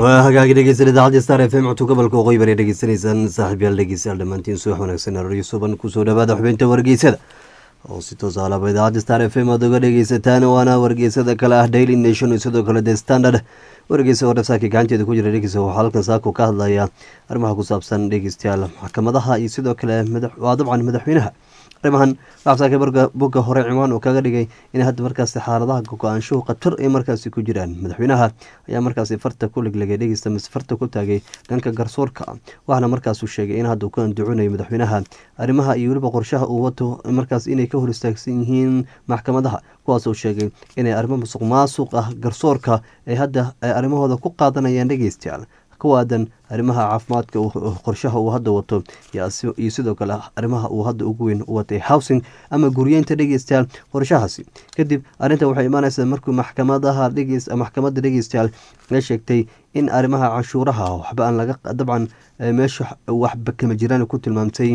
waa hagaagi dhegeysan idaacadda star f m codka gobolka waqooyi bari dhegeysanaysaan saaxiibyaal dhegeystayaal dhammaantiin subax wanaagsan aroryo suban kusoo dhawaada xubinta wargeysada oo si toos alaba idaacadda star f m aad uga dhegeysataan waana wargeysada kale ah daily nation iyo sidoo kale the standard wargeysa oo dhafsaaki gacanteeda ku jira dhegeysa waxaa halkan saako ka hadlaya arrimaha ku saabsan dhegeystayaal maxkamadaha iyo sidoo kale waa dabcan madaxweynaha arrimahan waxsaaka bogga hore ciwaan uu kaga dhigay in hadda markaasi xaaladaha go-aanshuhu khatar ay markaasi ku jiraan madaxweynaha ayaa markaasi farta ku leglegay dhegeysta mise farta ku taagay dhanka garsoorka waxaana markaasuu sheegay in hadda uu ka anducunayo madaxweynaha arrimaha iyo weliba qorshaha uu wato markaas inay ka hor istaagsan yihiin maxkamadaha kuwaasuu sheegay inay arrimo musuq maasuq ah garsoorka ay hadda arrimahooda ku qaadanayaan dhegeystayaal kuwaadan arrimaha caafimaadka qorshaha uu hadda wato iyo sidoo kale arrimaha uu hadda ugu weyn u watay housing ama guryeynta dhegeystayaal qorshahaasi kadib arrintan waxay imaaneysaa markuu maxkamadaha maxkamadda dhegeystayaal la sheegtay in arrimaha canshuuraha waxba aan laga dabcan meesha waxba kama jiraan ku tilmaamtay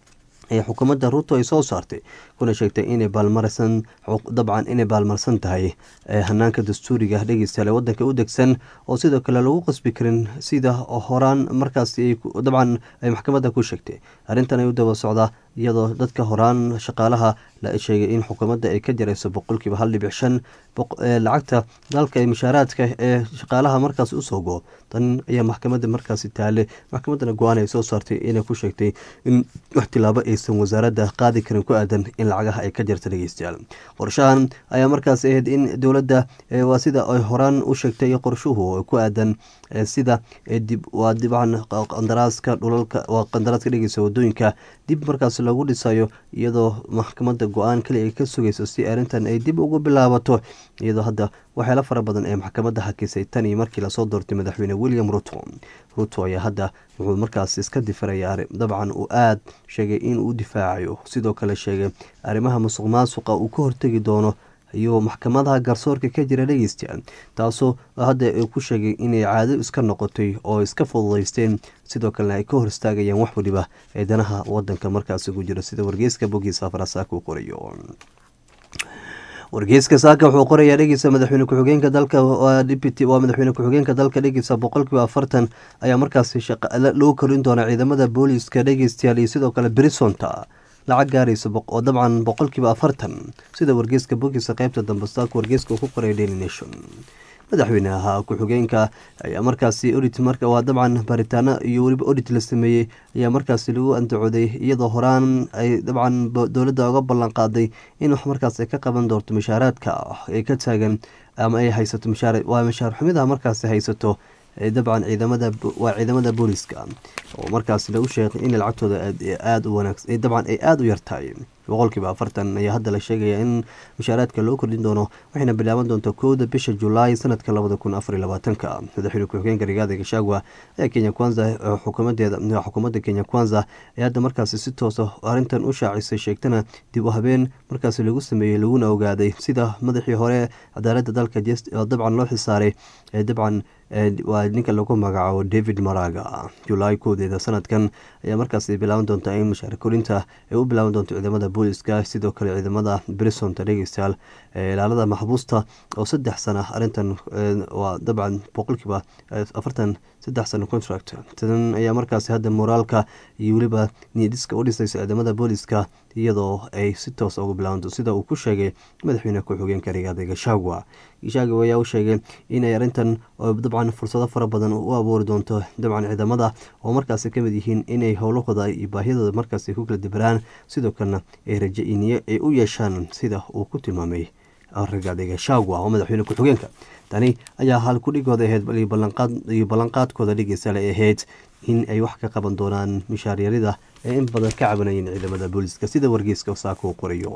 ee xukuumadda ruuto ay soo saartay kuna sheegtay inay baalmarsan dabcan inay baalmarsan tahay hanaanka dastuuriga dhegeystayaal ee wadanka u degsan oo sidoo kale lagu qasbi karin sida horaan markaasi dabcan ay maxkamadda ku sheegtay arrintan ay u daba socdaa iyadoo dadka horaan shaqaalaha la sheegay in xukuumadda ay ka jarayso boqolkiiba hal dhibic shan lacagta dalka ee mushaaraadka ee shaqaalaha markaas usoo go tan ayaa maxkamadda markaasi taale maxkamaddana go-aan ay soo saartay inay ku sheegtay in wax tilaabo aysan wasaaradda qaadi karin ku aadan in lacagaha ay ka jarta dhegeystayaal qorshahan ayaa markaas ahayd in dowladda waa sida ay horaan u sheegtay qorshuhu ku aadan sida dib waa dibcan qandaraaska dhulalka waa qandaraaska dhegeysa wadooyinka dib markaas lagu dhisayo iyadoo maxkamadda go-aan kali ay ka sugayso si arrintan ay dib ugu bilaabato iyadoo hadda waxyaala fara badan ee maxkamadda hakisay tan iyo markii lasoo doortay madaxweyne william ruto ruto ayaa hadda wuxuu markaas iska difiraya dabcan uu aada sheegay in uu difaacayo sidoo kale sheegay arrimaha musuq maasuqa uu ka hortegi doono iyo maxkamadaha garsoorka ka jira dhegeystayaal taasoo hadda ku sheegay inay caado iska noqotay oo iska fududaysteen sidoo kalena ay ka hor istaagayaan wax waliba ee danaha wadanka markaasi ku jira sida wargeyska bogiisa farasaaka u qorayo wargeyska saaka wuxuu qorayaa dhegeysa madaxweyne ku-xigeenka dalka deputy waa madaxweyne ku-xigeenka dalka dhegeysa boqolkiiba afartan ayaa markaasi loo korin doonaa ciidamada booliiska dhegeystayaal iyo sidoo kale brisonta lacag gaaraysa oo dabcan boqolkiiba afartan sida wargeyska bogiisa qeybta dambe saaka wargeyska uu ku qoray daily nation madaxweynaha ku-xigeenka ayaa markaasi odit marka waa dabcan baaritaano iyo weliba odit la sameeyey ayaa markaasi lagu andacooday iyadoo horaan ay dabcan dowladda uga ballan qaaday in wax markaas ay ka qaban doonto mushaaraadka ay ka taagan ama ay haysato waa mushaar xumidaha markaasi haysato dabcan ciidamada waa ciidamada booliska oo markaas lagu sheegay in lacagtooda aada u wanaagsan dabcan ay aada u yartahay boqolkiiba afartan ayaa hadda la sheegaya in mushaaraadka loo kordhin doono waxayna bilaaban doontaa kowda bisha julaay sanadka labada kun afar iyo labaatanka madaxweyne ku-xigeenka rigaada gashagwa ayaa kenya kwanza xukuumadeeda xukuumadda kenya kwanza ee hadda markaasi si toosa arrintan u shaacisay sheegtana dib u habeen markaasi lagu sameeyey laguna ogaaday sida madaxii hore cadaaladda dalka dabcan loo xisaaray ee dabcan waa ninka lagu magacaabo david maraga julaay koodeeda sanadkan ayaa markaasi bilaaban doontaa in mushaar korinta ay u bilaaban doonto ciidamada booliska sidoo kale ciidamada brisonta dhegeystayaal ilaalada maxbuusta oo saddex sana arrintan waa dabcan boqolkiiba afartan saddex sano contract tan ayaa markaasi hadda moraalka iyo weliba nidiska u dhisaysa ciidamada booliska iyadoo ay si toos uga bilaabanto sida uu ku sheegay madaxweyne ku-xigeenka rigaada gashagwa gashagwa ayaa u sheegay inay arrintan dabcan fursado fara badan u abuuri doonto dabcan ciidamada oo markaasi kamid yihiin inay howlahooda iyo baahiyadooda markaasi ku kala dibiraan sidoo kalena ay raje iniyo ay u yeeshaan sida uu ku tilmaamay rigaada gashagwa oo madaxweyne ku-xigeenka tani ayaa hal kudhigooda ahayd iyo ballanqaadkooda dhegeystaal ay ahayd in ay wax ka qaban doonaan mishaaryarida ee in badan ka cabanayeen ciidamada booliska sida wargeyska saaka u qorayo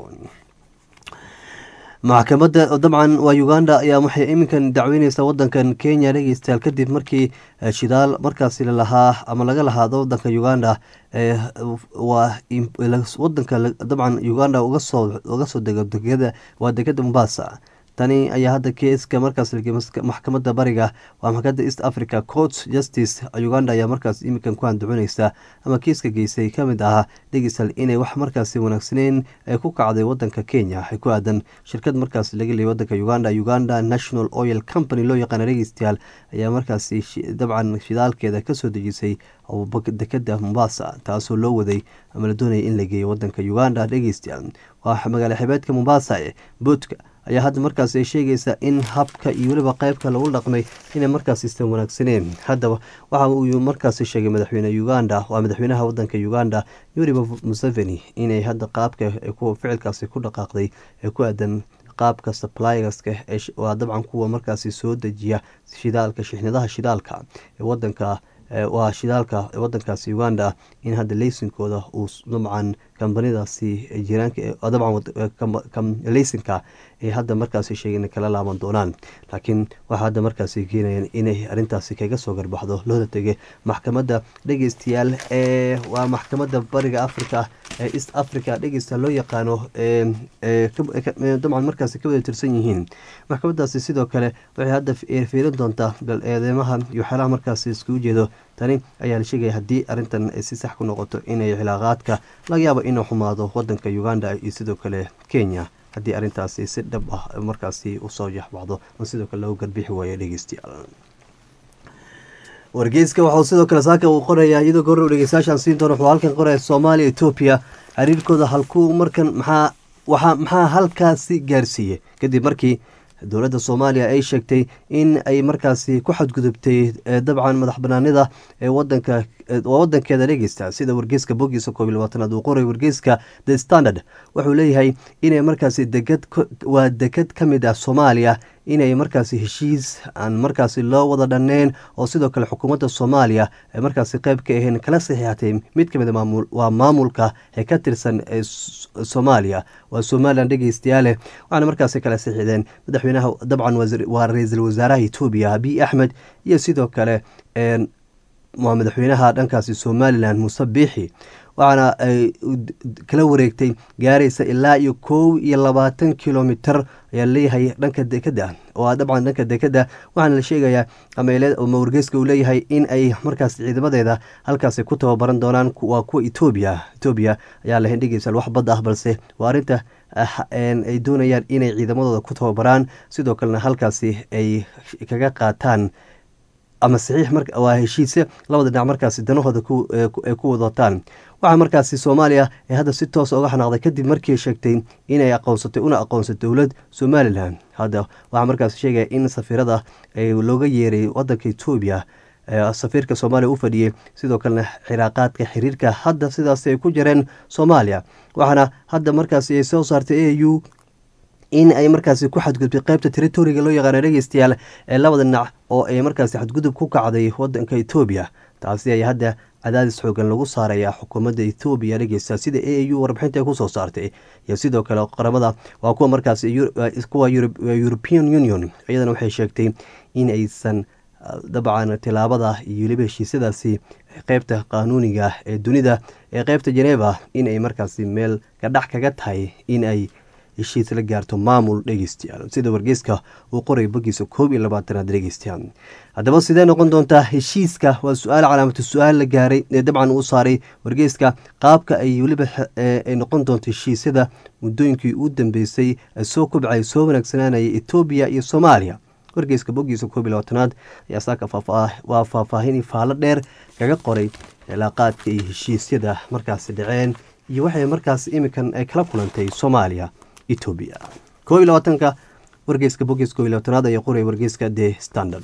maxkamadda dabcan waa uganda ayaa waxay iminkan dacweyneysaa wadankan kenya dhegeystayaal kadib markii shidaal markaasi lalahaa ama laga lahaado wadanka uganda waa wadanka dabcan uganda uga soo dego degada waa degada mombasa tani ayaa hadda keeska markaas maxkamadda bariga waa maxkamadda east africa court justice uganda ayaa markaas iminkan ku handucuneysa ama kiiska geysay ka mid ahaa dhegeysal inay wax markaasi wanaagsaneyn ay ku kacday wadanka kenya waxay ku aadan shirkad markaas laga leeyay wadanka uganda uganda national oil company loo yaqaana dhegeystayaal ayaa markaasi dabcan shidaalkeeda kasoo dejisay dekada mombasa taasoo loo waday ama la doonaya in la geeyo wadanka uganda dhegeystayaal waa magaala xibeedka mombasa ee boodka ayaa hadda markaas ay sheegaysaa in habka iyo weliba qeybka lagu dhaqmay inay markaas istan wanaagsaneen haddaba waxa uu markaas sheegay madaxweyne uganda waa madaxweynaha wadanka uganda yuriba museveni inay hadda qaabka ficilkaasi ku dhaqaaqday ee ku aadan qaabka supplygaska waa dabcan kuwa markaasi soo dejiya shidaalka shixnadaha shidaalka ee wadanka waa shidaalka wadankaasi uganda in hadda leysinkooda uu dabcan kambanidaasi jiraanka dabcan leysinka ay hadda markaasi sheegeen kala laaban doonaan laakiin waxaa hadda markaasi keenayaan inay arintaasi kaga soo garbaxdo loola tegay maxkamadda dhegeystayaal ee waa maxkamadda bariga africa ee east africa dhegeysta loo yaqaano dabcan markaasi ka wada tirsan yihiin maxkamadaasi sidoo kale waxay hadda fiirin doontaa bal eedeymaha iyo xeelaha markaasi iskugu jeedo tani ayaa la sheegaya haddii arintan ay si sax ku noqoto inay cilaaqaadka laga yaabo inuu xumaado wadanka uganda iyo sidoo kale kenya haddii arintaasi si dhab ah markaasi usoo yaxbacdo oo sidoo kale lagu garbixi waayo dhegeystayaal wargeyska waxau sidoo kale saaka uu qorayaa iyadoo goor dhegeystayaashaan siin doona wuxuu halkan qoraya soomaaliya etoobiya xiriirkooda halkuu markan maxaa waxaa maxaa halkaasi gaarsiiyey kadib markii dowladda soomaaliya ay sheegtay in ay markaasi ku xadgudubtay dabcan madax banaanida ee wadanka wadankeeda dhegeysta sida wargeyska bogiisa koob iyo labaatanaad uu qoray wargeyska the standard wuxuu leeyahay inay markaasi degad waa dekad ka mid ah soomaaliya inay markaasi heshiis aan markaasi loo wada dhanneyn oo sidoo kale xukuumadda soomaaliya ay markaasi qeyb ka aheen kala saxiixatay mid ka mid a maamul waa maamulka ee ka tirsan ee soomaaliya waa somalilan dhegeystayaale waxaana markaasi kala saxiixdeen madaxweynaha dabcan waa ra-iisul wasaaraha etoobiya abiy axmed iyo sidoo kale waa madaxweynaha dhankaasi somalilan muuse biixi waxaana ay kala wareegtay gaaraysa ilaa iyo kow iyo labaatan kilomitr ayaa leeyahay dhanka dekeda oo dabcan dhanka dekeda waxaana la sheegayaa ama wargeyska uu leeyahay in ay markaas ciidamadeeda halkaasi ku tababaran doonaan waa kuwa etoobiya etoobiya ayaa lahayn dhegeysa wax bad ah balse waa arrinta ay doonayaan inay ciidamadooda ku tababaraan sidoo kalena halkaasi ay kaga qaataan ama saxiix waa heshiise labada dhinac markaasi danahooda ay ku wadataan waxaa markaasi soomaaliya ee hadda si toos uga xanaaqday kadib markii sheegtay inay aqoonsatay una aqoonsay dowlad somalilan hadda waxaa markaasi sheegaya in safiirada looga yeeray wadanka etoobiya safiirka soomaaliya u fadhiyey sidoo kalena xiraaqaadka xiriirka hadda sidaas ay ku jireen soomaaliya waxaana hadda markaasi ay soo saartay a u in ay markaasi ku xadgudbtay qeybta territoriga loo yaqaana dhegeystayaal ee labada dhinac oo ay markaasi xadgudub ku kacday wadanka etoobiya taasi ayaa hadda cadaadis xoogan lagu saaraya xukuumadda ethoobiya dhegeysta sida a u warbixinta ay kusoo saartay iyo sidoo kale qaramada waa kuwa markaas kuwa european union iyadana waxay sheegtay in aysan dabcan tilaabada iyo weliba heshiisyadaasi qeybta qaanuuniga ee dunida ee qeybta jeneva in ay markaasi meel kadhax kaga tahay in ay heshiis la gaarto maamul dhegeystayaal sida wargeyska uu qoray bogiisa koob iyo labaatanaad dhegeystayaal haddaba sidee noqon doontaa heshiiska waa su-aal calaamatu su-aal la gaaray ee dabcan uu saaray wargeyska qaabka ay weliba ay noqon doonto heshiisyada muddooyinkii u dambeysay soo kobcay soo wanaagsanaanaya etoobiya iyo soomaaliya wargeyska bogiisa koob iyo labaatanaad ayaa saaka waa faahfaahin faallo dheer kaga qoray cilaaqaadka iyo heshiisyada markaasi dhaceen iyo waxay markaas imikan ay kala kulantay soomaaliya etoobiya koob iyo labaatanka wargeyska bogiis koob iyo labaatanaad ayaa qoraya wargeyska the standard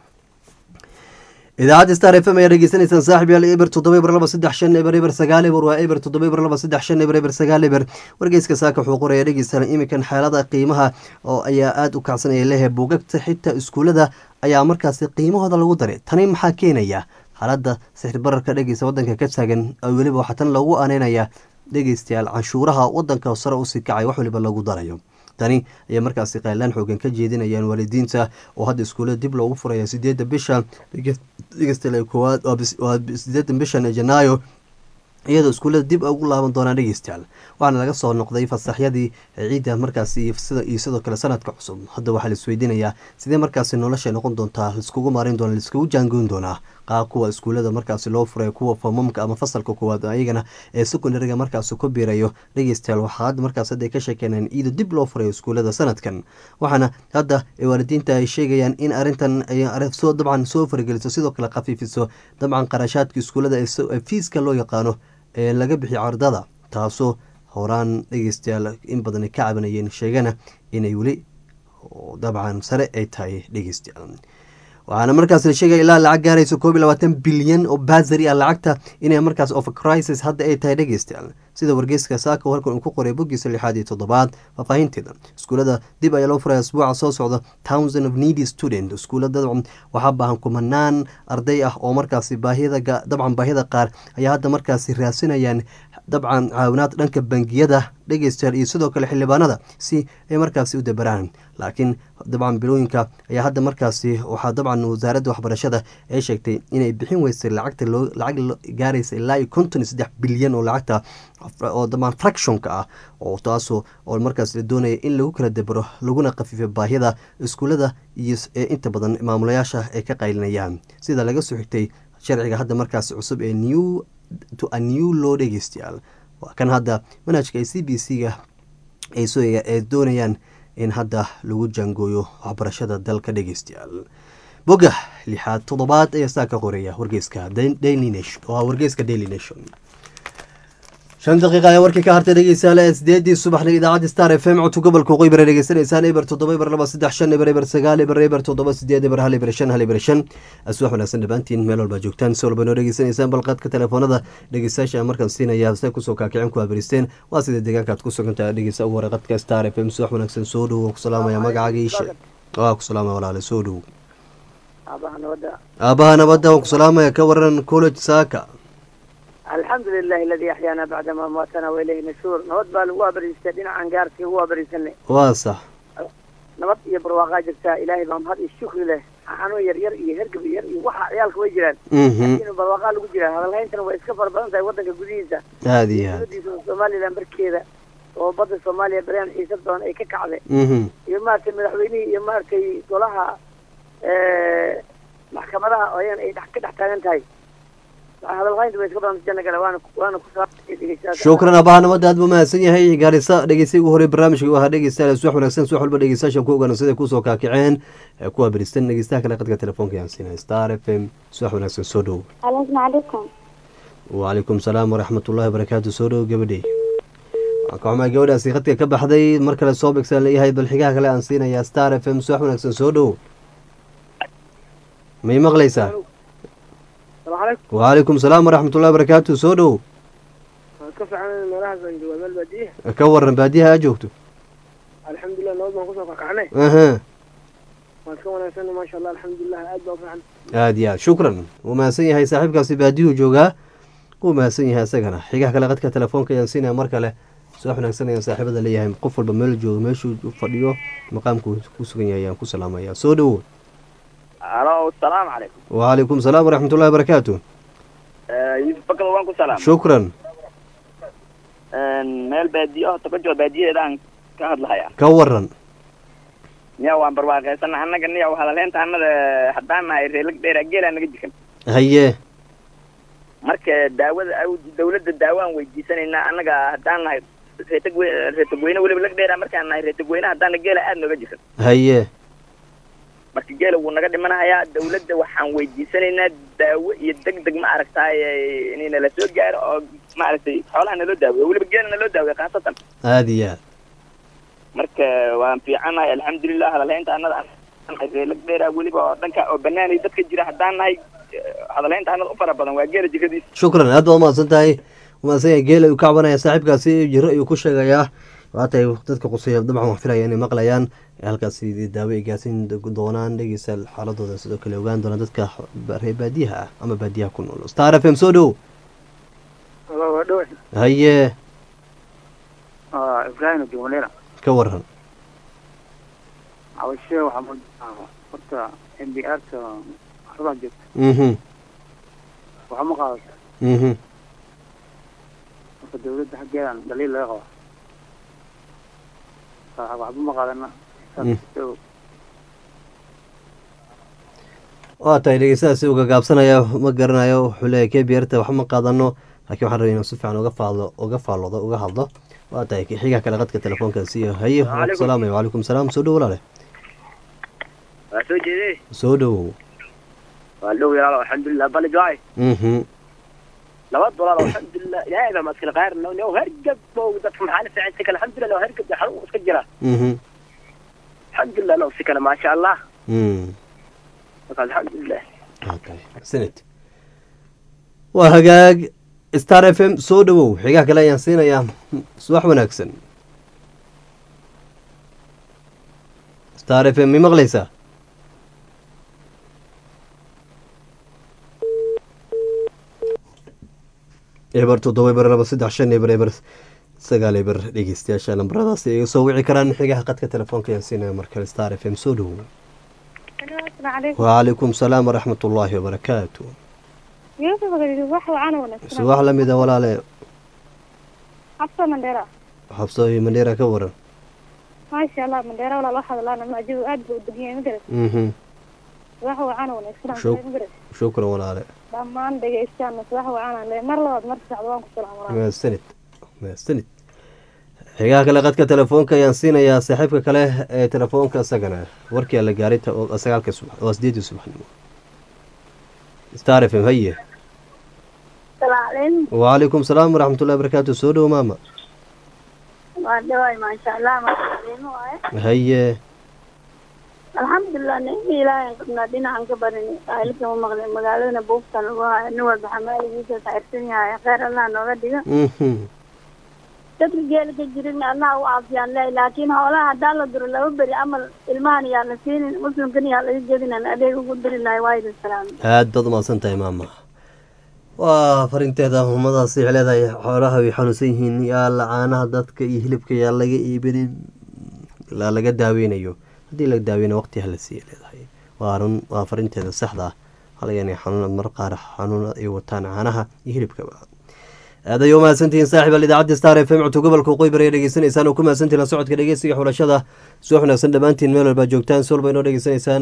idaacadda star f m ayaa dhegeysanaysaan saaxib yaal eber toddoba eber laba saddex shan eber eber sagaal eber waa eber toddoba eber laba saddex shan eber eber sagaal eber wargeyska saaka wuxuu qoraya dhegeysana imikan xeelada qiimaha oo ayaa aada u kacsanaya lehe buugagta xitaa iskuullada ayaa markaasi qiimahooda lagu daray tani maxaa keenaya xaaladda sixir bararka dhegeysa wadanka ka taagan weliba waxaa tan loogu aaneynaya dhegeystayaal canshuuraha wadanka sare usii kacay wax waliba lagu darayo tani ayaa markaasi qaylaan xoogan ka jeedinayaan waalidiinta oo hadda iskuullada dib loogu furaya sideedda bisha dhegeystayaal koowaad waa sideedda bishan janaayo iyadoo iskuullada dib ugu laaban doonaan dhegeystayaal waxaana laga soo noqday fasaxyadii ciidda markaasi iyo sidoo kale sanadka cusub hadda waxaa la isweydiinayaa sidee markaasi nolosha noqon doontaa laiskugu maarin doona laiskugu jaangoyn doonaa qaab kuwa iskuullada markaasi loo furay kuwa famamka ama fasalka koowaad ayagana ee secondariga markaasi ku biirayo dhegeystayaal waxaa hadda markaas hadda ka sheekeeneen iyadoo dib loo furayo iskuullada sanadkan waxaana hadda waalidiinta ay sheegayaan in arrintan soo dabcan soo fargeliso sidoo kale khafiifiso dabcan qarashaadka iskuullada ee fiiska loo yaqaano ee laga bixiyo cardada taasoo horaan dhegeystayaal in badan ka cabanayeen sheegana inay weli dabcan sare ay tahay dhegeystayaal waxaana markaas la sheegaya ilaa lacag gaarayso koob iyo labaatan bilyan oo basari ah lacagta inay markaas of crisis hadda ay tahay dhegeystayaal sida wargeyska saaka halkan uu ku qoray boggiisa lixaad iyo toddobaad faahfaahinteeda iskuullada dib ayaa loo furaya asbuuca soo socda thousand of needy student iskuullada waxaa baahan kumanaan arday ah oo markaasi baahiyada dabcan baahiyada qaar ayaa hadda markaasi raasinayaan dabcan caawinaad dhanka bangiyada dhegeystayaal iyo sidoo kale xildhibaanada si ay markaasi u dabaraan laakiin dabcan bilooyinka ayaa hadda markaasi waxaa dabcan wasaaradda waxbarashada ay sheegtay inay bixin weysay lacagta loo lacag gaaraysa ilaa iyo konton iyo saddex bilyan oo lacagta oo dabcan fractionka ah oo taasoo oo markaas la doonaya in lagu kala dabaro laguna khafiifiyo baahida iskuullada iyo ee inta badan maamulayaasha ay ka qaylinayaan sida laga soo xigtay sharciga hadda markaasi cusub ee new to a new law dhegeystayaal waa kan hadda manhajka c b c ga ay soo ay doonayaan in hadda lagu jaangooyo waxbarashada dalka dhegeystayaal bogga lixaad toddobaad ayaa saa ka qoraya wargeyska daily nation oo ah wargeyska daily nation shan daqiiqa ayaa warkii ka hartay dhegeystayaal ee sideedii subaxna idaacadda star f m codka gobolka waqooyi bare dhegeysanaysaan eber toddoba eber laba saddex shan eber eber sagaal eber eber toddoba sideed eber hal eber shan hal eber shan aswax wanaagsan dhammaantiin meel walbaa joogtaan si walba noo dhegeysanaysaan balqaadka telefoonada dhegeystayaasha markaan siinaya se kusoo kaakicin ku haberisteen waa sida deegaanka aad ku sugantahay dhegeysta ugu waraqadka star f m subax wanaagsan soo dhowo ku salaamaya magacaaga iishe waa ku salaamaya walaale soo dhowo aabaha nabadda waan ku salaamaya ka waran college saaka alxamdu lilahi aladi axyaana bacda ma amaatana wailayhi nashuur nabad baa lagu abariistay dhinacan gaarkii ugu abariisanay waa sax nabad iyo barwaaqaa jirtaa ilaahay baa mahad iyo shukri leh xanuun yar yar iyo hergab yar iyo waxa ciyaalka way jiraan laakiin barwaaqaa lagu jiraa hadalhayntana way iska fara badan tahay waddanka gudihiisa aada iyo aad dowladiisa somalilan barkeeda oo badda soomaaliya baryan xiisa badan ay ka kacday iyo maaragtay madaxweynihii iyo maaragtay golaha maxkamadaha oo ayan ay dhex ka dhex taagan tahay shukran abaha nabadda aad buu mahadsan yahay gaarisa dhegeysta ugu horey barnaamijka u ahaa dhegeystayaal subax wanaagsan subax walba dhegeystayaashan ku ogaana siday kusoo kaakiceen ee ku abiristan dhegeystaha kale qadka telefoonka yaan siinay star f m subax wanaagsan soo dhow alaykum wacalaykum salaam waraxmat ullahi wabarakaatu soo dhow gabadhey waan ka xumaa gabadhaasi qadka ka baxday mar kale soo begsaan leeyahay bal xigaha kale aan siinayaa star f m subax wanaagsan soo dhow may maqlaysaa wacalaykum salaam waraxmatullahi wabarakaatu soo dhow ka fiican meelahaas aan joogaa meel baadiye ka waran baadiyaha aa joogto alxamdulilah nabad baan kusoo kakacnay aha waan iska wanaagsanay maasha allah alxamdulilah aad baa u fiican aada iyo aad shukran wuu mahadsan yahay saaxiibkaasi baadiyuhu joogaa wuu mahadsan yahay isagana xigaha kale qadka telefoonka ayaan siinaya mar kale subax wanaagsan ayaan saaxiibada leeyahay qof walba meel jooga meeshuu fadhiyo maqaamku ku sugan yahay ayaan ku salaamaya soo dhowo alo asalaamu calaykum wacalaykum salaam waraxmatullahi wabarakaatu yusuf bakado waan ku salaam shukran meel baadiyo oo toka joo baadiyaheeda aan ka hadlahaya ka waran niya waan barwaaqaysana annaga niya hadaleynta annada haddaan nahay reelag dheera geelaa naga jikan haye marka daawada dawladda daawo aan weydiisanaynaa annaga haddaan nahay reetag reetagweyne weliba lag dheera markaan nahay reetagweyne haddaana geela aada nooga jikan haye marka geela wuu naga dhimanahayaa dawladda waxaan weydiisanaynaa daawo iyo deg deg ma aragtaay inay nala soo gaaro oo maaragtay xoolaha naloo daaweyo weliba geela naloo daaweyo khaasatan aada iyo aad marka waan fiicannahay alxamdulilah hadalhaynta annada reelag dheera weliba oo dhanka oo banaanay dadka jira haddaan nahay hadalhaynta annada u fara badan waa geela jiradiisa shukran aad baa umahadsan tahay umahadsan yahay geela uu ka cabanaya saaxiibkaasi jiro ayuu ku sheegayaa waatay dadka quseeya dabcan wax filaya inay maqlayaan halkaasi daawo ay gaarsiin doonaan dhegeysa xaaladooda sidoo kale ogaan doonaan dadka reer baadiyaha ah ama baadiyaha ku nool star f m soo dhow haye ibrahim jumaleera ka waran cabashe waxaa moodaa horta m b r ta waxbaa joogta mhm waxma qaadata mhm marka dawladda xaggeedan dhaliil laga qaba Wax- waxba ma qaadana Mm. waa tahay dhegeystahaasi uga gaabsanaya ma garanayo wuxuu leeyahy kbrt wax ma qaadano laakiin waxaan rabay inuu si fiican uga faalo uga faaloodo uga hadlo waa tahay xigaa kale qadka telefoonkaasi iyo haye waan ku salaamaya wacalaykum salaam soo dhow walaale waa soo jeedee soo dhowow waa dhow yalaalo alxamdulilah bali joay mhm laba dolaar alxamdulilah ilaahay baa maskala qaar no hergab bow dadka maxaa la fiican si kale alxamdulilah no hergab xal uu iska jira mhm alxamdulilah no si kale maasha allah mm marka alxamdulilah waa tahay senate waa hagaag star f m soo dhowow xigaa kale ayaan siinayaa subax wanaagsan star f m mi maqlaysaa eber toddoba eber laba saddex shan eber eber sagaal eber dhegeystayaasha lambaradaasi ay soo wici karaan xigaha qadka telefoonka ayaan siinaya markale star f m soo dhowow وعليكم السلام ورحمة الله وبركاته يوسف قال wax wacan wanaagsan subax la mida walaale xabsa mandheera xabso iyo mandheera ka waran maasha allah mandheera walaal waxaad laana majidu aad buu u degan yahay magaras mhm wax wacan wanaagsan Shuk- magaras shukran walaale dhammaan dhegeystayaana wax wacan le mar labaad mar saacad waan ku salaam walaal mahadsanid mahadsanid xigaha kale qadka telefoonka ayaan siinayaa saaxiibka kale ee telefoonka isagana warkii la gaaray ta- oo sagaalka subax oo sideedii subaxnimo star f m haye salaalin وعليكم السلام ورحمة الله وبركاته soo dhow maama waa dhawaay maasha allah maasaliimo waaye haye alxamdulilah nicmi ilaahay qabnaa dhinacan ka barin aalika ma maqlin magaaladana buufta lagu hayo nin walba xamaaligiisa sairsan yahay kheyr allah nooga dhigo mhm dadka geela ka jirin allah u caafiyaan leh laakiin hoolaha haddaa la duro laba beri amal ilmahan yaa la siinin muslimkan yaa laga jedinan adeeg ugu diri lahay waa idin salaam aad baad umahadsan tahay maama waa farinteeda humadaasi waxay leedahay xoolaha way xanuunsan yihiin yaa la caanaha dadka iyo hilibka yaa laga iibinin ilaa laga daaweynayo haddii laga daaweynayo waqti hala siiya leedahay waa run waa farinteeda saxda ah halaga inay xanuun mar qaar xanuun ay wataan caanaha iyo hilibkaba aad ayay umahadsantihiin saaxiib al idaacadda star f m codka gobolka qoybar ayaa dhegeysanaysaan oo ku mahadsantihin la socodka dhegeysiga xulashada subax wanaagsan dhammaantiin meel walbaa joogtaan si walba inoo dhegeysanaysaan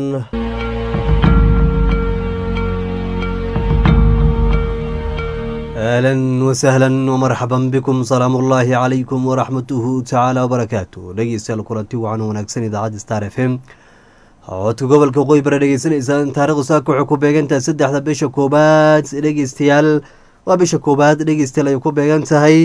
اهلا وسهلا ومرحبا بكم سلام الله عليكم ورحمته تعالى وبركاته dhegeystayaal kulanti wacan wanaagsan idaacadda star f m codka gobolka qoy bara dhegeysanaysaan taarikhdu saaka waxay ku beegantahay saddexda bisha koobaad dhegeystayaal waa bisha koobaad dhegeystayaal ay ku beegan tahay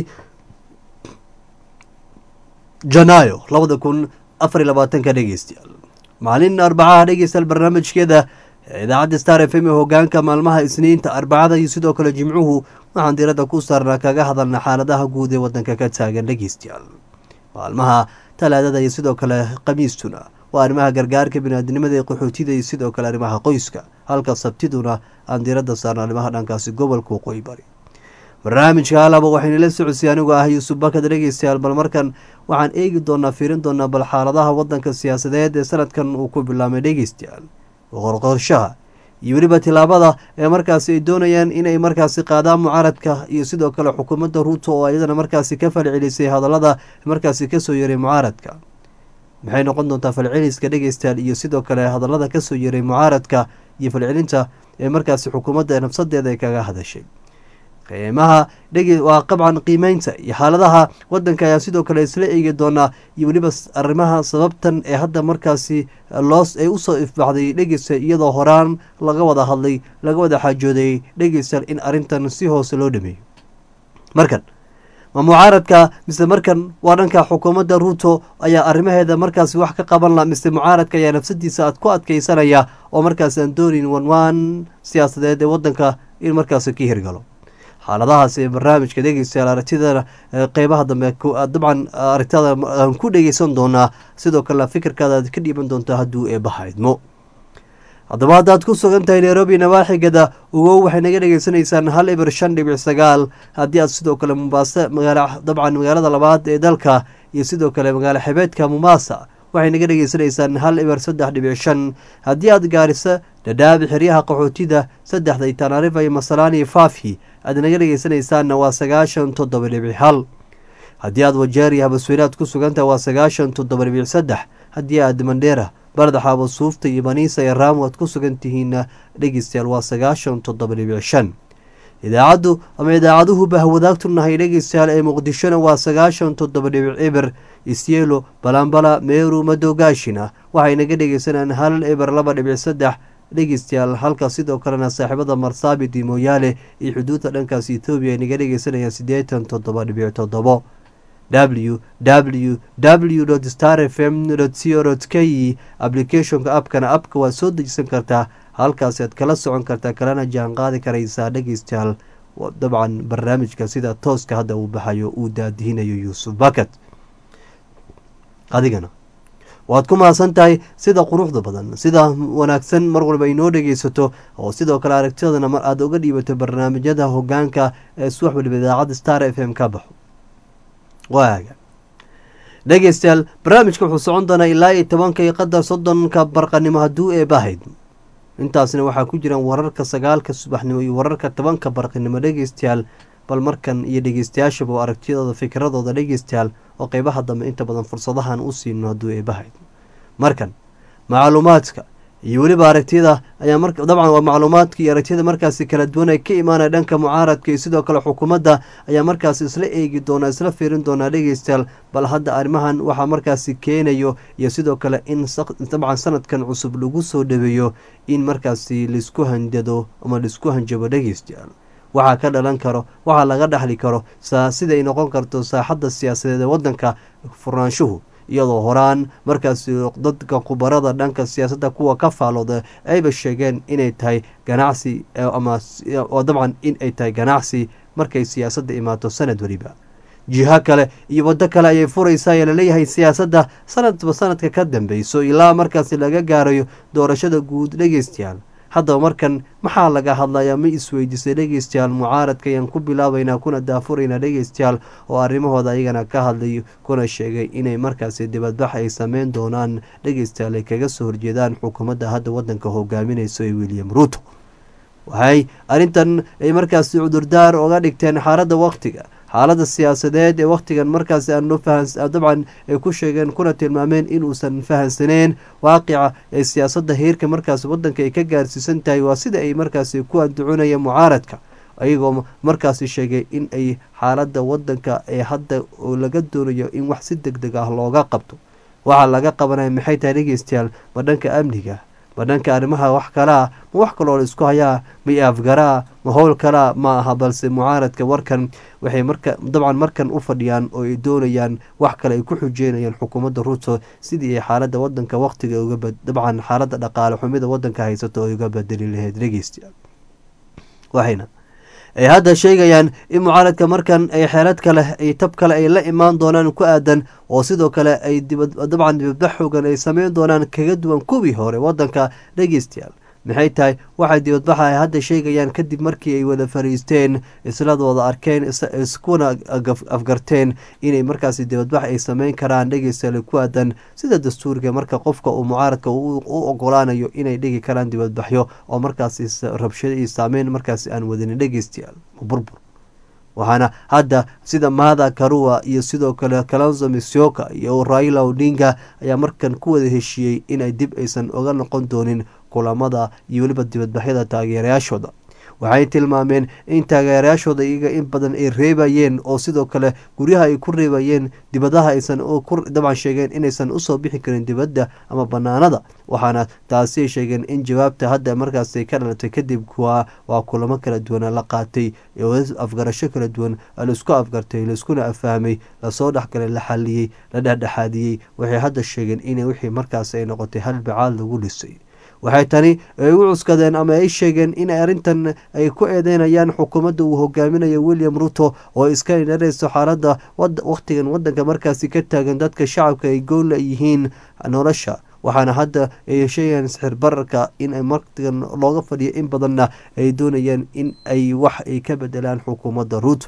janaayo labada kun afar iyo labaatanka dhegeystayaal maalin arbacaha dhegeystayaal barnaamijkeeda idaacadda star f m ee hogaanka maalmaha isniinta arbacada iyo sidoo kale jimcuhu waxaan diiradda ku saarnaa kaga hadalna xaaladaha guud ee wadanka ka taagan dhegeystayaal maalmaha talaadada iyo sidoo kale khamiistuna waa arrimaha gargaarka biniaadinimada ee qaxootida iyo sidoo kale arrimaha qoyska halka sabtiduna aan diiradda saarna arrimaha dhankaasi gobolka waqooyi bari barnaamijka halaba waxaynu la socodsiy anigoo ah yuusuf bakad dhegeystayaal bal markan waxaan eegi doonaa fiirin doonaa bal xaaladaha wadanka siyaasadeed ee sanadkan uu ku bilaamay dhegeystayaal qorqorshaha iyo weliba tilaabada ee markaasi ay doonayaan inay markaasi qaadaan mucaaradka iyo sidoo kale xukuumadda ruuto oo iyadana markaasi ka falcelisay hadallada markaasi kasoo yaray mucaaradka maxay noqon doontaa falceliska dhegeystayaal iyo sidoo kale hadallada kasoo yaray mucaaradka iyo falcelinta ee markaasi xukuumadda nafsadeeda ay kaga hadashay qiimaha dhege waa qabcan qiimeynta iyo xaaladaha wadanka ayaa sidoo kale isla eegi doonaa iyo weliba arrimaha sababtan ee hadda markaasi loos ay usoo ifbaxday dhegeysta iyadoo horaan laga wada hadlay laga wada xaajooday dhegeystayaal in arrintan si hoose loo dhameeyo markan ma mucaaradka mise markan waa dhanka xukuumadda ruuto ayaa arrimaheeda markaasi wax ka qaban la mise mucaaradka ayaa nafsadiisa aad ku adkeysanaya oo markaasi aan doonin wanwaan siyaasadeed ee wadanka in markaasi ka hirgalo xaaladahaasi ee barnaamijka dhegeystayaal aragtida qeybaha dambe dabcan aragtada aan ku dhegeysan doonaa sidoo kalena fikirkaada aad ka dhiiban doontaa hadduu eebaha idmo haddaba haddaad ku sugan tahay nairobi nawaaxigada ugow waxay naga dhegeysanaysaan hal ibir shan dhibic sagaal haddii aad sidoo kale mumbaase magaala dabcan magaalada labaad ee dalka iyo sidoo kale magaalo xebeedka mumbasa waxay naga dhegeysanaysaan hal ibir saddex dhibic shan haddii aad gaarisa dhadhaab xeryaha qaxootida saddexda iyo tanaarifa iyo masalaan iyo faafi aad naga dhegeysanaysaanna waa sagaashan toddoba dhibic hal haddii aad wajeer iyo habasweynaad ku sugantaha waa sagaashan toddoba dhibic saddex haddii aad mandheera bardaxaabo suufta iyo baniisa iyo raamo aad ku sugan tihiinna dhegeystayaal waa sagaashan toddoba dhibic shan idaacaddu ama idaacaduhu bahwadaagtunahay dhegeystayaal ee muqdishona waa sagaashan toddoba dhibic eber isyelo balambala meeru madoogaashina waxay naga dhegeysanayaan hal eber laba dhibic saddex dhegeystayaal halka sidoo kalena saaxiibada marsaabit iyo mooyaale iyo xuduudda dhankaas ethoobiya ay naga dhegeysanayaan siddeetan toddoba dhibic toddobo w w w star f m co k applicationka abkana abka waad soo dejisan kartaa halkaasi aad kala socon kartaa kalena jaan qaadi karaysaa dhegeystayaal dabcan barnaamijka sida tooska hadda uu baxayo uu daadihinayo yuusuf bakat adigana waad ku mahadsan tahay sida quruxda badan sida wanaagsan mar walba inoo dhegeysato oo sidoo kale aragtidana mar aad uga dhiibato barnaamijyada hogaanka ee suwax waliba idaacadda star f m ka baxo waaga dhegeystayaal barnaamijka wuxuu socon doonaa ilaa iyo tobanka iyo qadar soddonka barqanimo hadduu eebahayd intaasna waxaa ku jiraan wararka sagaalka subaxnimo iyo wararka tobanka barqinimo dhegeystayaal bal markan iyo dhegeystayaashaba oo aragtiyadooda fikradooda dhegeystayaal oo qeybaha dambe inta badan fursadahan u siino hadduu eebahayd markan macluumaadka iyo weliba aragtiyada ayaa mar dabcan waa macluumaadka iyo aragtiyada markaasi kala duwan ay ka imaanaya dhanka mucaaradka iyo sidoo kale xukuumadda ayaa markaasi isla eegi doonaa isla fiirin doonaa dhegeystayaal bal hadda arrimahan waxaa markaasi keenayo iyo sidoo kale in dabcan sanadkan cusub lagu soo dhaweeyo in markaasi laisku handado ama laisku hanjabo dhegeystayaal waxaa ka dhalan karo waxaa laga dhexli karo siday noqon karto saaxadda siyaasadeed ee waddanka furnaanshuhu iyadoo horaan markaasi dadka khubarada dhanka siyaasadda kuwa ka faalooda ayba sheegeen inay tahay ganacsi ama oo dabcan in ay tahay ganacsi markay siyaasadda imaato sanad weliba jiho kale iyo waddo kale ayay furaysaa ayaa laleeyahay siyaasadda sanadba sanadka ka dambeyso ilaa markaasi laga gaarayo doorashada guud dhegeystayaal haddaba markan maxaa laga hadlayaa ma isweydiisay dhegeystayaal mucaaradka ayaan ku bilaabaynaa kuna daafuraynaa dhegeystayaal oo arrimahooda ayagana ka hadlay kuna sheegay inay markaasi dibadbax ay sameyn doonaan dhegeystayaal ay kaga soo horjeedaan xukuumadda hadda waddanka hogaaminayso ee william ruuto waxay arrintan ay markaasi cudurdaar oga dhigteen xaaladda waqtiga xaaladda siyaasadeed ee wakhtigan markaasi aan dabcan ay ku sheegeen kuna tilmaameen inuusan fahansaneen waaqica ee siyaasadda heerka markaasi waddanka ay ka gaarsiisan tahay waa sida ay markaasi ku anducunayeen mucaaradka ayagoo markaasi sheegay in ay xaaladda waddanka ee hadda laga doonayo in wax si deg deg ah looga qabto waxaa laga qabanaya maxay tahay dhegeystayaal ma dhanka amniga ma dhanka arrimaha wax kalaa ma wax kaloo la isku hayaa ma afgaraa ma howl kalaa ma aha balse mucaaradka warkan waxay marka dabcan markan u fadhiyaan oo ay doonayaan wax kale ay ku xujeynayaan xukuumadda ruuto sidii ay xaaladda wadanka waqtiga uga dabcan xaaladda dhaqaale xumida wadanka haysato oo uga bedeli lahayd dhegeystayaal waxayna ay hadda sheegayaan in mucaaradka markan ay xeelad kale ay tab kale ay la imaan doonaan ku aadan oo sidoo kale ay dabcan dibadbax xoogan ay sameyn doonaan kaga duwan kuwii hore wadanka dhegeystayaal maxay tahay waxay dibadbaxa ay hadda sheegayaan kadib markii ay wada fariisteen isladooda arkeen iskuna afgarteen inay markaasi dibadbax ay sameyn karaan dhegeystayaal ku aadan sida dastuurka marka qofka uu mucaaradka u ogolaanayo inay dhigi karaan dibadbaxyo oo markaasi rabshado iyo saameyn markaasi aan wadanin dhegeystayaal burbur waxaana hadda sida maada karua iyo sidoo kale kalonzo misioka iyo raila odinga ayaa markan ku wada heshiiyey inay dib aysan oga noqon doonin kulamada iyo weliba dibadbaxyada taageerayaashooda waxay tilmaameen in taageerayaashooda iyaga in badan ay reebayeen oo sidoo kale guryaha ay ku reebayeen dibadaha aysan dabcan sheegeen inaysan usoo bixi karin dibadda ama banaanada waxaana taasi ay sheegeen in jawaabta hadda markaas ka dhalatay kadib waa kulamo kala duwan la qaatay afgarasho kala duwan laisku afgartay laiskuna afahmay lasoo dhexgalay la xaliyey la dhexdhexaadiyey waxay hadda sheegeen in wixii markaas ay noqotay hal bacaad lagu dhisay waxay tani ay u cuskadeen ama ay sheegeen in arrintan ay ku eedeynayaan xukuumadda uu hogaaminayo william ruto oo iska inareyso xaaladda wakhtigan wadanka markaasi ka taagan dadka shacabka ay goolla yihiin nolosha waxaana hadda ay sheegayaan sixir bararka in martigan looga fadhiyo in badanna ay doonayaan in ay wax ay ka bedelaan xukuumadda ruuto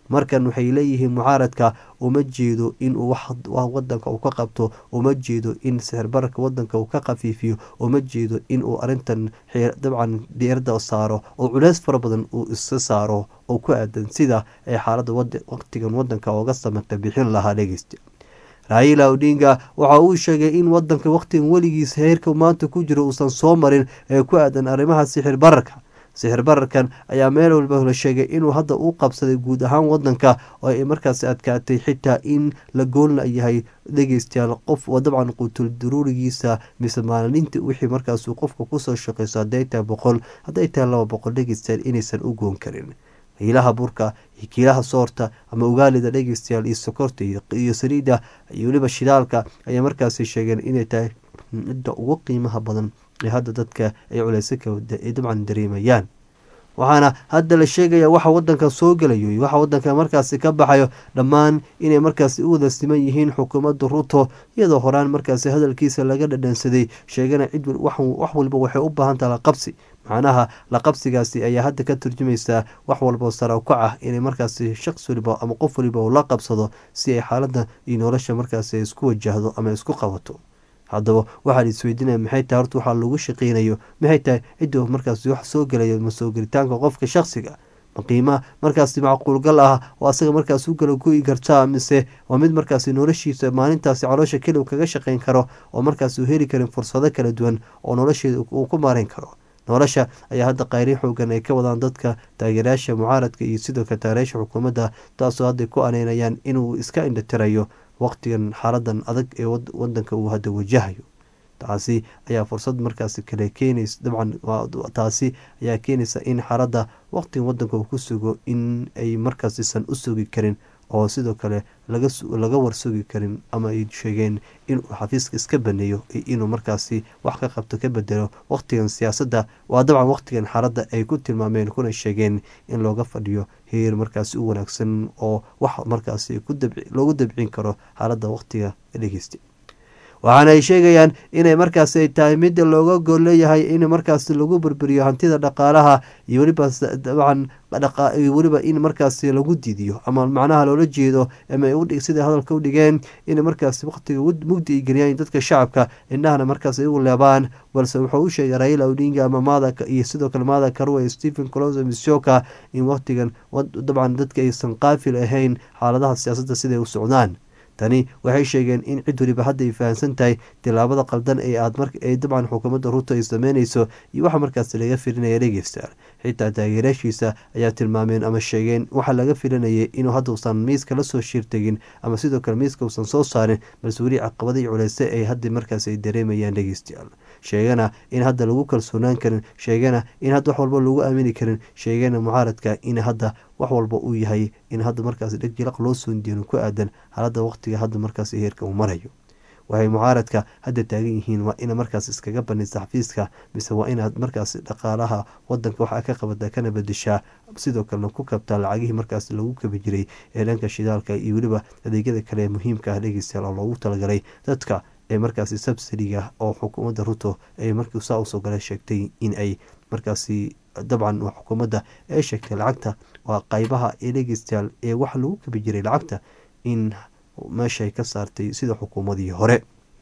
markan waxay leeyihiin mucaaradka uma jeedo inuu wadanka uu ka qabto uma jeedo in sixirbararka wadanka uu ka khafiifiyo uma jeedo inuu arintan dabcan diirada saaro oo culeys fara badan uu iska saaro oo ku aadan sida ay xaalada waqtigan wadanka ooga samata bixin lahaa dhegeysta raila odinga waxa uu sheegay in wadanka waqtigan weligiis heerka maanta ku jiro uusan soo marin ee ku aadan arrimaha sixir bararka sixir bararkan ayaa meel walba la sheegay inuu hadda u qabsaday guud ahaan wadanka oo ay markaas adkaatay xitaa in la goolna yahay dhegeystayaal qof oo dabcan qutul daruurigiisa mise maalinta wixii markaasuu qofka kusoo shaqeyso hadday tahay boqol hadday tahay laba boqol dhegeystayaal inaysan u goon karin hiilaha burka iyo kiilaha soorta ama ugaalida dhegeystayaal iyo sokorta iyo saliida iyo weliba shidaalka ayaa markaasi sheegeen inay tahay midda ugu qiimaha badan ee hadda dadka ay culeysaka ay dabcan dareemayaan waxaana hadda la sheegaya waxa wadanka soo gelayo iyo waxa wadanka markaasi ka baxayo dhammaan inay markaasi u wada siman yihiin xukuumadda ruto iyadoo horaan markaasi hadalkiisa laga dhadhansaday sheegana cid wax walba waxay u baahan taha laqabsi macnaha laqabsigaasi ayaa hadda ka turjumaysaa wax walbao saraakoc ah inay markaasi shaqs waliba ama qof waliba uu la qabsado si ay xaaladda iyo nolosha markaasi isku wajahdo ama isku qabato haddaba waxaa la isweydiinaya maxay tahay horta waxaa lagu shaqeynayo maxay tahay cidda markaasi wax soo gelayo ma soo gelitaanka qofka shaksiga ma qiima markaasi macquulgal ah oo asaga markaas u kala goyi kartaa mise waa mid markaasi noloshiisa maalintaasi caloosha keliw kaga shaqeyn karo oo markaas uu heli karin fursado kala duwan oo nolosheeda uu ku maareyn karo nolosha ayaa hadda qayrin xoogan ay ka wadaan dadka taageerayaasha mucaaradka iyo sidoo kale taageerayaasha xukuumadda taasoo hadday ku aneynayaan inuu iska indhatirayo waqtigan xaaladan adag ee wadanka uu hadda wajahayo taasi ayaa fursad markaasi kale keenaysa dabcan taasi ayaa keenaysa in xaaladda waqtigan wadanka uu ku sugo in ay markaasisan u sugi karin oo sidoo kale laga warsugi karin ama ay sheegeen inuu xafiiska iska baneeyo inuu markaasi wax ka qabto ka bedelo waqtigan siyaasadda waa dabcan waqtigan xaaladda ay ku tilmaameen kuna sheegeen in looga fadhiyo heer markaasi u wanaagsan oo wax markaasi loogu dabcin karo xaaladda waqtiga dhegeysta waxaana ay sheegayaan inay markaasi ay tahay midda looga gol leeyahay in markaasi lagu burburiyo hantida dhaqaalaha iyo weliba dabcan weliba in markaasi lagu diidiyo ama macnaha loola jeedo ama sida hadalka u dhigeen in markaasi waqtiga mugdi ay geliyaan dadka shacabka indhahana markaas igu leebaan balse wuxuu u sheegay raila odinga ama mada iyo sidoo kale mada karwe stephen coloso mishoka in waqtigan dabcan dadka aysan qaafil ahayn xaaladaha siyaasadda siday u socdaan tani waxay sheegeen in cid waliba hadda ay fahamsan tahay tilaabada qaldan ee aad ay dabcan xukuumadda ruto ay sameyneyso iyo waxa markaas laga filinaya dhegeystayaal xitaa taageeraashiisa ayaa tilmaameen ama sheegeen waxaa laga filanayay inuu hadda usan miiska lasoo shiirtegin ama sidoo kale miiska uusan soo saarin balse weli caqabada iyo culeyse ay hadda markaas ay dareemayaan dhegeystayaal sheegana in hadda lagu kalsoonaan karin sheegana in hadda wax walba lagu aamini karin sheegana mucaaradka in hadda wax walba uu yahay in hadda markaas dhegjilaq loo soondiino ku aadan xaaladda waqtiga hadda markaas heerka uu marayo waxay mucaaradka hadda taagan yihiin waa ina markaas iskaga banaysa xafiiska mise waa inaad markaas dhaqaalaha wadanka waxaa ka qabata kana bedeshaa sidoo kalena ku kabtaa lacagihii markaas lagu kabi jiray ee dhanka shidaalka iyo weliba adeegyada kale ee muhiimka ah dhegeystayaal oo loogu talagalay dadka ee markaasi subsidiga oo xukuumadda ruto ay markii saa usoo gala sheegtay in ay markaasi dabcan xukuumadda ee sheegtay lacagta waa qaybaha ee dhegeystayaal ee waxa lagu kabi jiray lacagta in meeshaay ka saartay sida xukuumadii hore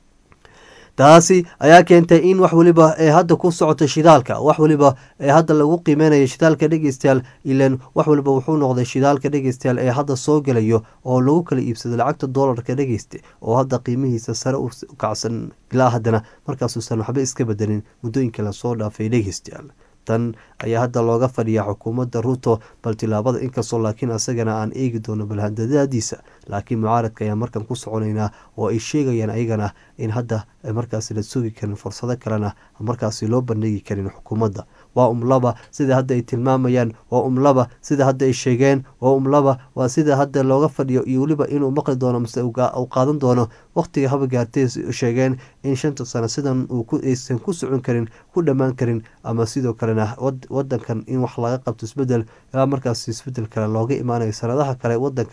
taasi ayaa keentay in wax waliba ee hadda ku socota shidaalka wax waliba ee hadda lagu qiimeynaya shidaalka dhegeystayaal ilan wax waliba wuxuu noqday shidaalka dhegeystayaal ee hadda soo gelayo oo lagu kala iibsado lacagta doolarka dhegeysta oo hadda qiimihiisa sare u kacsan ilaa haddana markaasuusan waxba iska bedelin muddooyinka lasoo dhaafay dhegeystayaal tan ayaa hadda looga fadhiyaa xukuumadda ruto bal tilaabada inkastoo laakiin asagana aan eegi doono balhandadaadiisa laakiin mucaaradka ayaa markan ku soconaynaa oo ay sheegayaan ayagana in hadda markaasi la sugi karin fursado kalena markaasi loo bandhigi karin xukuumadda waa umlaba sida hadda ay tilmaamayaan waa umlaba sida hadda ay sheegeen waa umlaba waa sida hadda looga fadhiyo iyo weliba inuu maqli doono mase uu qaadan doono waqtiga haba gaartay sheegeen in shanta sano sidan aysan ku socon karin ku dhammaan karin ama sidoo kalena wadankan in wax laga qabto isbedel ilaa markaas isbedel kale looga imaanayo sanadaha kale wadanka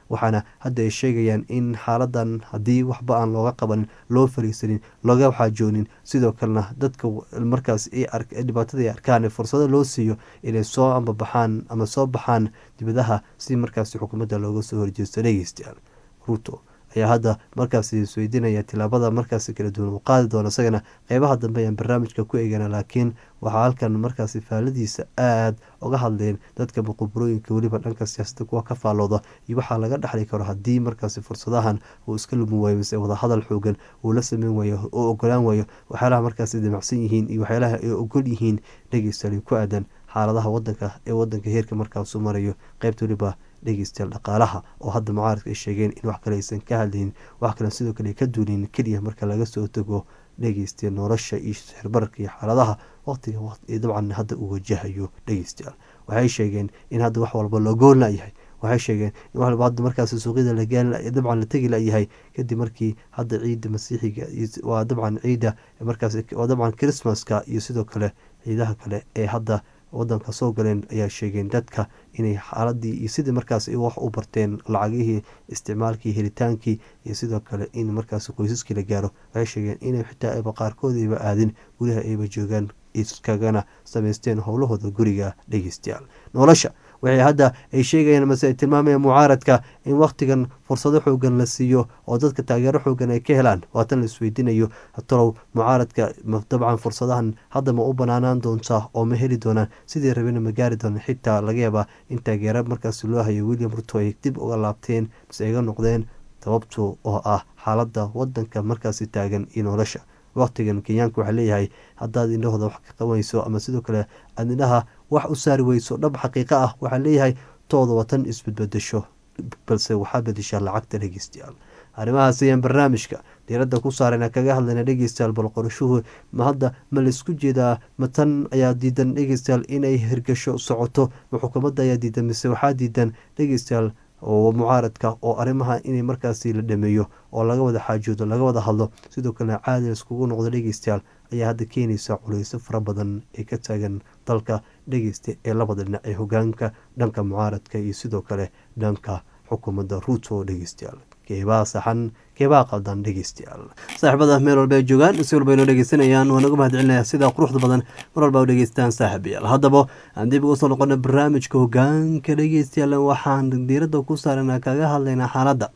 waxaana hadda ay sheegayaan in xaaladan haddii waxba aan looga qabanin loo fariisanin looga xaajoonin sidoo kalena dadka markaas dhibaatada ay arkaan fursado loo siiyo inay soo ambabaxaan ama soo baxaan dibadaha si markaasi xukuumadda looga soo horjeesto dhegeystayaal ruto ayaa hadda markaasi isweydiinaya tilaabada markaasi kala duwan uu qaadi doono isagana qeybaha dambe ayaan barnaamijka ku eegana laakiin waxaa halkan markaasi faaladiisa aada uga hadleen dadka muquburooyinka weliba dhanka siyaasadda kuwa ka faallooda iyo waxaa laga dhexli karo haddii markaasi fursadahan uu iska lumi waayo mise wadahadal xoogan uu la sameyn waayo oo ogolaan waayo waxyaalaha markaasi damacsan yihiin iyo waxyaalaha ay ogol yihiin dhegeystayaal ku aadan xaaladaha wadanka ee wadanka heerka markaasu marayo qeybta weliba dhegeystayaal dhaqaalaha oo hadda mucaaradka ay sheegeen in wax kale aysan ka hadlaynin wax kale sidoo kale ka duunin keliya marka laga soo tago dhegeystayaal nolosha iyo sixirbararka iyo xaaladaha waqtiga dabcan hadda uu wajahayo dhegeystayaal waxay sheegeen in hadda wax walba loo gool layahay waxay sheegeen in wax walba hadda markaasi suuqyada dabcan la tegi layahay kadib markii hadda ciidda masiixiga waa dabcan ciidda markaas waa dabcan christmaska iyo sidoo kale ciidaha kale ee hadda wadanka soo galeen ayaa sheegeen dadka inay xaaladii iyo sidii markaas wax u barteen lacagihii isticmaalkii helitaankii iyo sidoo kale in markaas qoysaskii la gaaro waxay sheegeen inay xitaa ayba qaarkood ayba aadin gudaha ayba joogaan iskagana samaysteen howlahooda guriga dhegeystayaal nolosha waxay hadda ay sheegayaan mase ay tilmaamayaan mucaaradka in wakhtigan fursado xoogan la siiyo oo dadka taageero xoogan ay ka helaan waatan la isweydiinayo talow mucaaradka dabcan fursadahan hadda ma u banaanaan doontaa oo ma heli doonaan sidii rabena ma gaari doonaan xitaa laga yaabaa in taageero markaas loo hayo william ruto ay dib uga laabteen mase ayga noqdeen sababtu oo ah xaaladda wadanka markaasi taagan iyo nolosha waqtigan kenyaanka waxaa leeyahay haddaad indhahooda wax ka qabanayso ama sidoo kale aad indhaha wax u saari weyso dhab xaqiiqo ah waxaa leeyahay tooda watan isbadbadasho balse waxaa bedeshaa lacagta dhegeystayaal arrimahaas ayaan barnaamijka diiradda ku saarayna kaga hadlayna dhegeystayaal bal qorashuhu ma hadda ma laisku jeedaa ma tan ayaa diidan dhegeystayaal inay hirgasho socoto ma xukuumadda ayaa diidan mise waxaa diidan dhegeystayaal oo mucaaradka oo arrimaha inay markaasi la dhameeyo oo laga wada xaajoodo laga wada hadlo sidoo kalena caadi laiskugu noqdo dhegeystayaal ayaa hadda keenaysa culeyso fara badan ee ka taagan dalka dhegeysta ee labada dhinac ee hogaanka dhanka mucaaradka iyo sidoo kale dhanka xukuumadda ruuto dhegeystayaal keebaa saxan keebaa qaldan dhegeystayaal saaxiibada meel walba ay joogaan si walba inoo dhegeysanayaan waa nagu mahad celinaya sida quruxda badan mar walba u dhegeystaan saaxiibayaal haddaba aan dib uga soo noqona barnaamijka hogaanka dhegeystayaal waxaan diiradda ku saarana kaga hadlaynaa xaaladda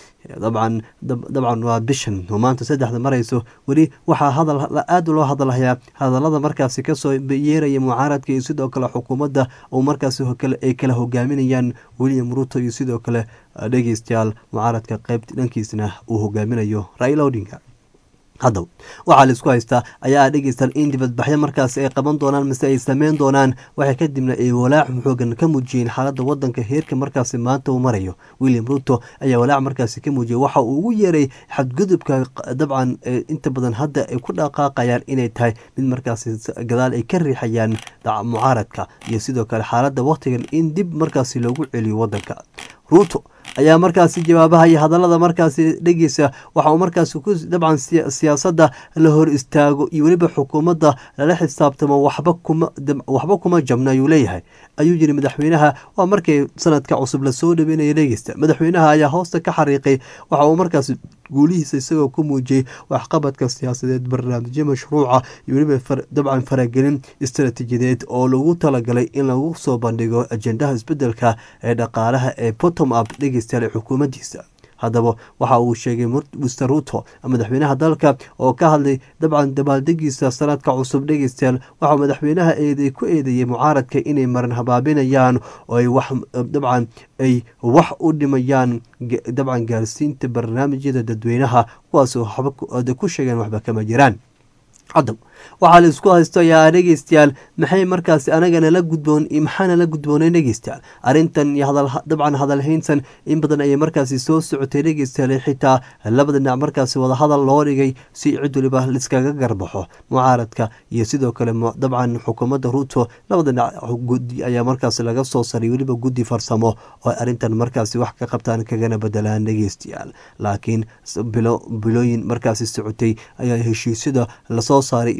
dabcan dabcan waa bishan oo maanta saddexda marayso weli waxaa hadal aada loo hadalhayaa hadalada markaasi kasoo yeeraya mucaaradka iyo sidoo kale xukuumadda oo markaasi ay kala hogaaminayaan william ruto iyo sidoo kale dhegeystayaal mucaaradka qeybt dhankiisna uu hogaaminayo raila odinga haddaba waxaa la isku haystaa ayaa dhegeystayaal in dibadbaxyo markaas ay qaban doonaan mise ay sameyn doonaan waxay kadibna ay walaac xoogan ka muujiyeen xaaladda wadanka heerka markaasi maanta uu marayo william ruto ayaa walaac markaasi ka muujiyay waxa uu ugu yeeray xadgudubka dabcan inta badan hadda ay ku dhaqaaqayaan inay tahay mid markaasi gadaal ay ka riixayaan mucaaradka iyo sidoo kale xaaladda wakhtigan in dib markaasi loogu celiyo wadanka ruto ayaa markaasi jawaabaha iyo hadalada markaasi dhegeysa waxa uu markaasi ku dabcan siyaasadda la hor istaago iyo weliba xukuumadda lala xisaabtamo waxba kuma waxba kuma jabna ayuu leeyahay ayuu yiri madaxweynaha waa markii sanadka cusub lasoo dhaweynaya dhegeysta madaxweynaha ayaa hoosta ka xariiqay waxa uu markaasi guulihiisa isagoo ku muujiyey waxqabadka siyaasadeed barnaamijyo mashruuca iyo weliba dabcan faragelin istaraatiijiyadeed oo lagu talagalay in lagu soo bandhigo ajendaha isbedelka ee dhaqaalaha ee bottom up dhegeystayaal ee xukuumaddiisa haddaba waxa uu sheegay mister ruto madaxweynaha dalka oo ka hadlay dabcan dabaaldegiisa sanadka cusub dhegeystayaal waxaa madaxweynaha eeday ku eedeeyey mucaaradka inay maran habaabinayaan oo ay wax dabcan ay wax u dhimayaan dabcan gaarsiinta barnaamijyada dadweynaha kuwaasoo waxba ku sheegeen waxba kama jiraan haddaba waxaa la isku haysto ayaa dhegeystayaal maxay markaasi anagana la gudboon iyo maxaana la gudboonay dhegeystayaal arrintan iyo dabcan hadalhayntan in badan ayay markaasi soo socotay dhegeystayaal xitaa labada dhinac markaasi wadahadal loo dhigay si cid waliba liskaga garbaxo mucaaradka iyo sidoo kale dabcan xukuumadda ruto labada dhinac gudi ayaa markaasi laga soo saray weliba guddi farsamo oo arrintan markaasi wax ka qabtaan kagana bedelaan dhegeystayaal laakiin bilooyin markaasi socotay ayaa heshiisyada lasoo saaray iyo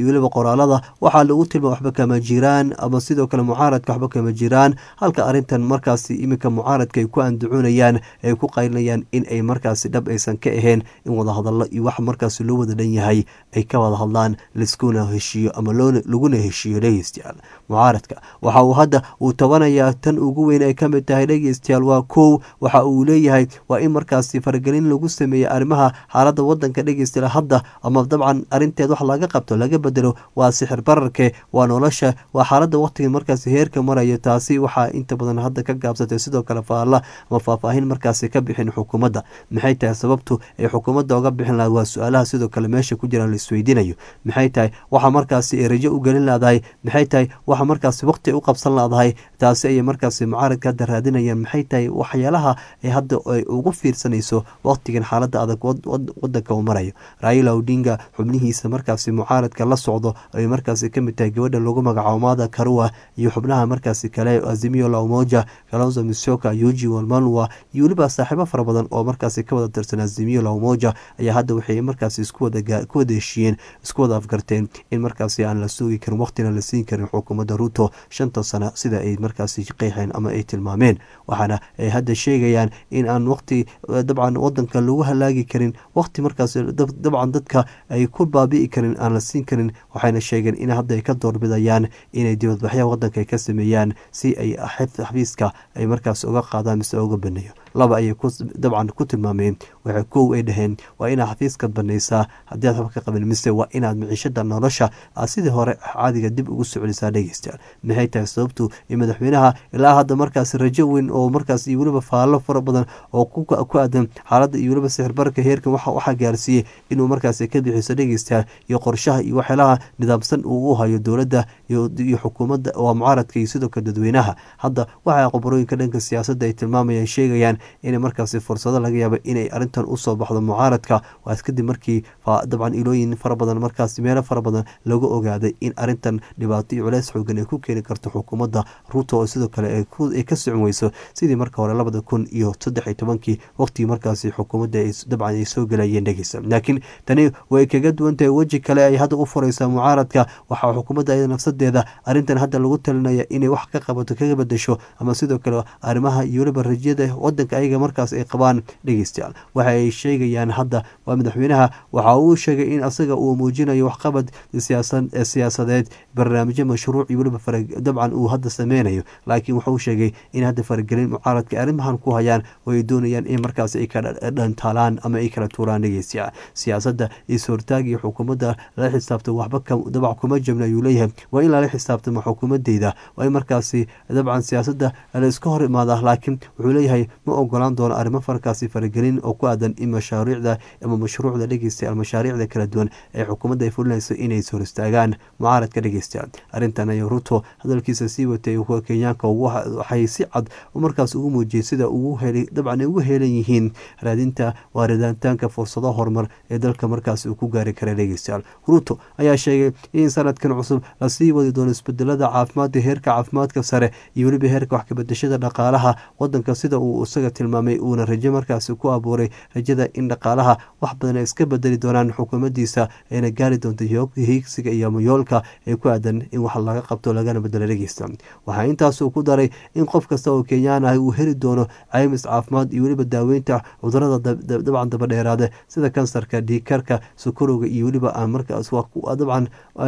weliba qoraalada waxaa lagu tilmaama waxba kama jiraan ama sidoo kale mucaaradka waxba kama jiraan halka arrintan markaasi iminka mucaaradka ay ku andacoonayaan ay ku qaylinayaan in ay markaasi dhab aysan ka ahayn in wadahadallo iyo wax markaasi loo wada dhan yahay ay ka wada hadlaan laiskuna heshiiyo ama laguna heshiiyo dhegeystayaal mucaaradka waxa uu hadda uu tabanayaa tan ugu weyn ay ka mid tahay dhegeystayaal waa kow waxa uu leeyahay waa in markaasi faragelin lagu sameeyey arrimaha xaaladda wadanka dhegeystayaal hadda ama dabcan arrinteed wax laga qabto laga bedelo waa sixir bararke waa nolosha waa xaaladda waqtiga markaasi heerka maraya taasi waxaa inta badan hadda ka gaabsatay sidoo kale faalla ama faahfaahin markaasi ka bixin xukuumadda maxay tahay sababtu ay xukuumadda oga bixin lahayd waa su-aalaha sidoo kale meesha ku jiraan la isweydiinayo maxay tahay waxa markaasi ay rajo u gelin laadahay maxay tahay waxa markaasi waqti u qabsan laadahay taasi ayay markaasi mucaaradka hadda raadinayaan maxay tahay waxyaalaha ay hadda ay ugu fiirsanayso waqtigan xaaladda adag wadanka uu marayo raila odinga xubnihiisa markaasi mucaaradka la socdo ay markaasi kamid tahay gabadha lagu magacaabo mada karua iyo xubnaha markaasi kale azimio la umoja kalonzo misoka yuji walmalwa iyo weliba saaxiibo fara badan oo markaasi ka wada tirsan azimio la umoja ayaa hadda waxay markaasi isku wada heshiiyeen isku wada afgarteen in markaasi aan la sugi karin waqtina la siin karin xukuumadda ruto shanta sano sida ay markaasi qeexeen ama ay tilmaameen waxaana ay hadda sheegayaan in aan waqti dabcan wadanka lagu halaagi karin waqti markaas dabcan dadka ay ku baabi'i karin aan la siin karin waxayna sheegeen in hadda ay ka doorbidayaan inay dibadbaxya wadanka ka sameeyaan si ay xafiiska ay markaas uga qaadaan mise uga baneeyo laba ayay dabcan ku tilmaameen waxay kow ay dhaheen waa inaad xafiiskaad banaysaa haddii aad waxba ka qabin mise waa inaad miciishada nolosha aad sidii hore caadiga dib ugu socolisaa dhegeystayaal maxay tahay sababtu in madaxweynaha ilaa hadda markaas rajo weyn oo markaas iyo weliba faallo fara badan oo ku aadan xaaladda iyo weliba sixirbarka heerkan waxaa gaarsiiyey inuu markaas ka bixiso dhegeystayaal iyo qorshaha iyo waxyaalaha nidaamsan uu u hayo dowladda iyo xukuumadda waa mucaaradka iyo sidoo kale dadweynaha hadda waxaa qoborooyinka dhanka siyaasadda ay tilmaamayaan sheegayaan inay markaasi fursado laga yaaba inay arrintan usoo baxdo mucaaradka waas kadib markii dabcan ilooyin fara badan markaasi meelo fara badan lagu ogaaday in arrintan dhibaato iyo culeys xoogan ay ku keeni karto xukuumadda ruto oo sidoo kale ay ka socon weyso sidii marka hore labada kun iyo saddex iyo tobankii waqtigii markaasi xukuumadda dabcan ay soo gelayeen dhegeysa laakiin tani way kaga duwan tahay weji kale ay hadda u fureysaa mucaaradka waxaa xukuumadda iyada nafsadeeda arrintan hadda lagu talinaya inay wax ka qabato kaga bedesho ama sidoo kale arrimaha iyo weliba rajyada wadanka ayaga markaas ay qabaan dhegeystayaal waxa ay sheegayaan hadda waa madaxweynaha waxa uu sheegay in asaga uu muujinayo waxqabad siyaasadeed barnaamijyo mashruuc iyo weliba dabcan uu hadda sameynayo laakiin wuxuu sheegay in hadda faragelin mucaaradka arrimahan ku hayaan oo ay doonayaan in markaas ay kala dhantaalaan ama ay kala tuuraan dhegeystayaal siyaasadda is-hortaag iyo xukuumadda lala xisaabtamo waxba dabac kuma jabna ayuu leeyahay waa in lala xisaabtamo xukuumadeyda waa in markaasi dabcan siyaasadda la iska hor imaada laakiin wuxuu leeyahay ma ogolaan doono arrimo farkaasi faragelin oo ku aadan in mashaariicda ama mashruucda dhegeystayaal mashaariicda kala duwan ee xukuumadda ay fulinayso inay hor istaagaan mucaaradka dhegeystayaal arrintan ayuu ruto hadalkiisa sii watay kuwa kenyaanka waxay si cad markaas ugu muujiyey sida ugu heli dabcan ay ugu heelan yihiin raadinta waariditaanka fursado horumar ee dalka markaas uu ku gaari kara dhegeystayaal ruto ayaa sheegay in sanadkan cusub lasii wadi doono isbedelada caafimaadka heerka caafimaadka sare iyo weliba heerka wax kabedeshada dhaqaalaha wadanka sida uu isaga tilmaamay uuna rajo markaasi ku abuuray rajada in dhaqaalaha wax badan ay iska bedeli doonaan xukuumadiisa ayna gaari doonto hiigsiga iyo mayoolka ee ku aadan in wax laga qabto lagana bedelo dhegeysta waxaa intaasuu ku daray in qof kasta oo kenyaan ah uu heli doono caymis caafimaad iyo weliba daaweynta cudurada dabcan dabadheeraada sida kansarka dhiikarka sokorowga iyo weliba aan markaas dabcan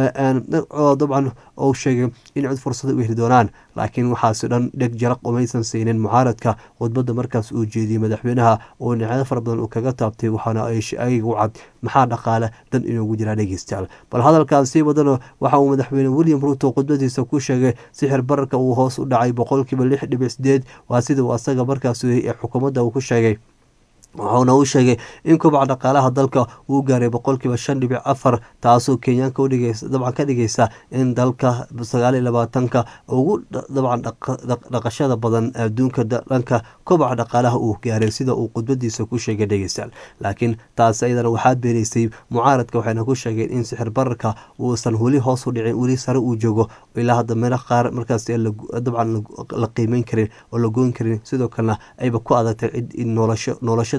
dabcan uu sheegay in cid fursada u heli doonaan laakiin waxaasi dhan dheg jaraq umaysan siinin mucaaradka khudbadda markaas uu jeediyey madaxweynaha oo dhinacyo fara badan uu kaga taabtay waxaana ayaga u cad maxaa dhaqaale dan inuugu jiraa dhegeystayaal bal hadalkan sii wadano waxa uu madaxweyne william ruto khudbadiisa ku sheegay sixir bararka uu hoos u dhacay boqolkiiba lix dhibic sideed waa sida uu asaga markaas ee xukuumadda uu ku sheegay wuxuuna u sheegay in kobaca dhaqaalaha dalka uu gaaray boqolkiiba shan dhibic afar taasoo kenyaanka udhigaysa dabcan ka dhigaysa in dalka sagaal iyo labaatanka ugu dabcan dhaqashada badan adduunka dhanka kobaca dhaqaalaha uu gaaray sida uu khudbadiisa ku sheegay dhegeystayaal laakiin taas ayadana waxaa beenaysay mucaaradka waxayna ku sheegeen in sixir bararka uusan weli hoos u dhicin weli sare uu joogo ilaa hadda meelo qaar markaas dabcan la qiimeyn karin oo la goyn karin sidoo kalena ayba ku adagtay cid noloshada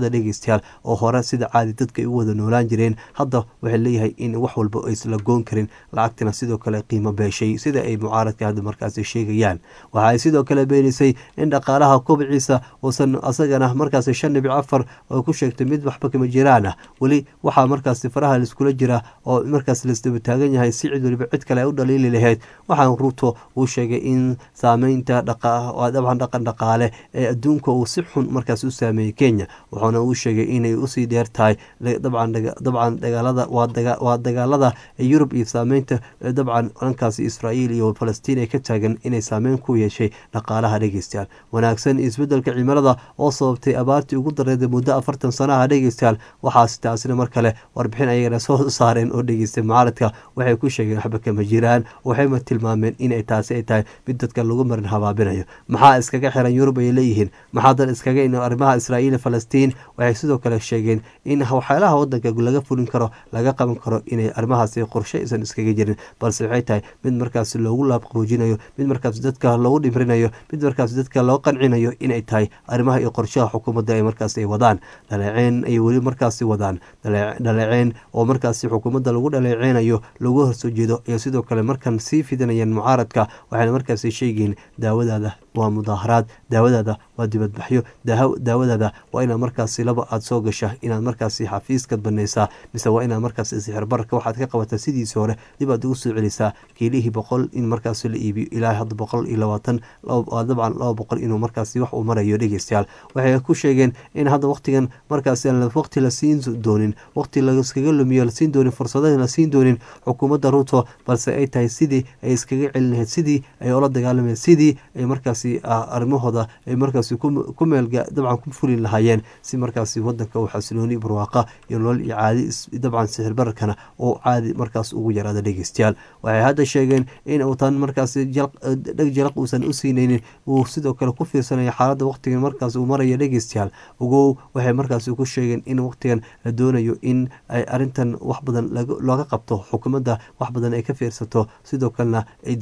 bulshada dhegeystayaal oo hore sida caadi dadka ay u wada noolaan jireen hadda waxay leeyahay in wax walba aysla goon karin lacagtina sidoo kale qiimo beeshay sida ay mucaaradka hadda markaasi sheegayaan waxa ay sidoo kale beenisay in dhaqaalaha kobciisa uusan asagana markaasi shan dhibic afar oo ku sheegtay mid waxba kama jiraan ah weli waxaa markaasi faraha laiskula jira oo markaas laisdaba taagan yahay si cid waliba cid kale ay u dhaliili lahayd waxaan ruuto uu sheegay in saameynta dabcan dhaqan dhaqaale ee adduunka uu si xun markaas u saameeyey kenya wuxuuna uu sheegay inay usii dheer tahay dabcan dagaalada waa dagaalada yurub iyo saameynta dabcan dhankaasi israa'iil iyo falastiin ee ka taagan inay saameyn ku yeeshay dhaqaalaha dhegeystayaal wanaagsan isbedelka cimilada oo sababtay abaartii ugu dareeday muddo afartan sanaha dhegeystayaal waxaas taasina mar kale warbixin ayagana soo saareen oo dhegeystay mucaaradka waxay ku sheegeen waxba kama jiraan waxayna tilmaameen inay taasi ay tahay mid dadka lagu marin habaabinayo maxaa iskaga xiran yurub ay leeyihiin maxaa dan iskaga in arrimaha israa'iil falastiin waxay sidoo kale sheegeen in waxyaalaha wadanka laga fulin karo laga qaban karo inay arrimahaasi qorshe aysan iskaga jirin balse waxay tahay mid markaas loogu laabqaboojinayo mid markaas dadka loogu dhimrinayo mid markaas dadka loo qancinayo inay tahay arrimaha iyo qorshaha xukuumadda ay markaas ay wadaan dhaleeceyn ay weli markaasi wadaan dhaleeceyn oo markaasi xukuumadda lagu dhaleeceynayo lagu horsoo jeedo iyo sidoo kale markan sii fidinayaan mucaaradka waxayna markaasi sheegiin daawadaada waa mudaaharaad daawadaada waa dibadbaxyo daawadaada waa inaad markaasi laba aada soo gasha inaad markaasi xafiiskad banaysaa mise waa inaad markaasi sixirbarka waxaad ka qabataa sidiisii hore dib aad ugu soo celisaa kiilihii boqol in markaasi la iibiyo ilaa hadda boqol iyo labaatan dabcan laba boqol inuu markaasi wax uu marayo dhegeystayaal waxay ku sheegeen in hadda waqtigan markaasi aan waqti la siin doonin waqti laiskaga lumiyo lasiin doonin fursadaha la siin doonin xukuumadda ruto balse ay tahay sidii ay iskaga celin lahayd sidii ay ola dagaalamayd sidii ay markaasi arrimahooda ay markaasi ku meel dabcan ku fulin lahaayeen si markaasi wadanka uu xasilooni barwaaqa iyo nolol iyo caadi dabcan sixir bararkana oo caadi markaas ugu yaraada dhegeystayaal waxay hadda sheegeen in uu tan markaasi dheg jalaq uusan u siinaynin uu sidoo kale ku fiirsanaya xaaladda waqtigan markaas uu maraya dhegeystayaal ogow waxay markaasi ku sheegeen in waqtigan la doonayo in ay arintan wax badan looga qabto xukuumadda wax badan ay ka fiirsato sidoo kalena ay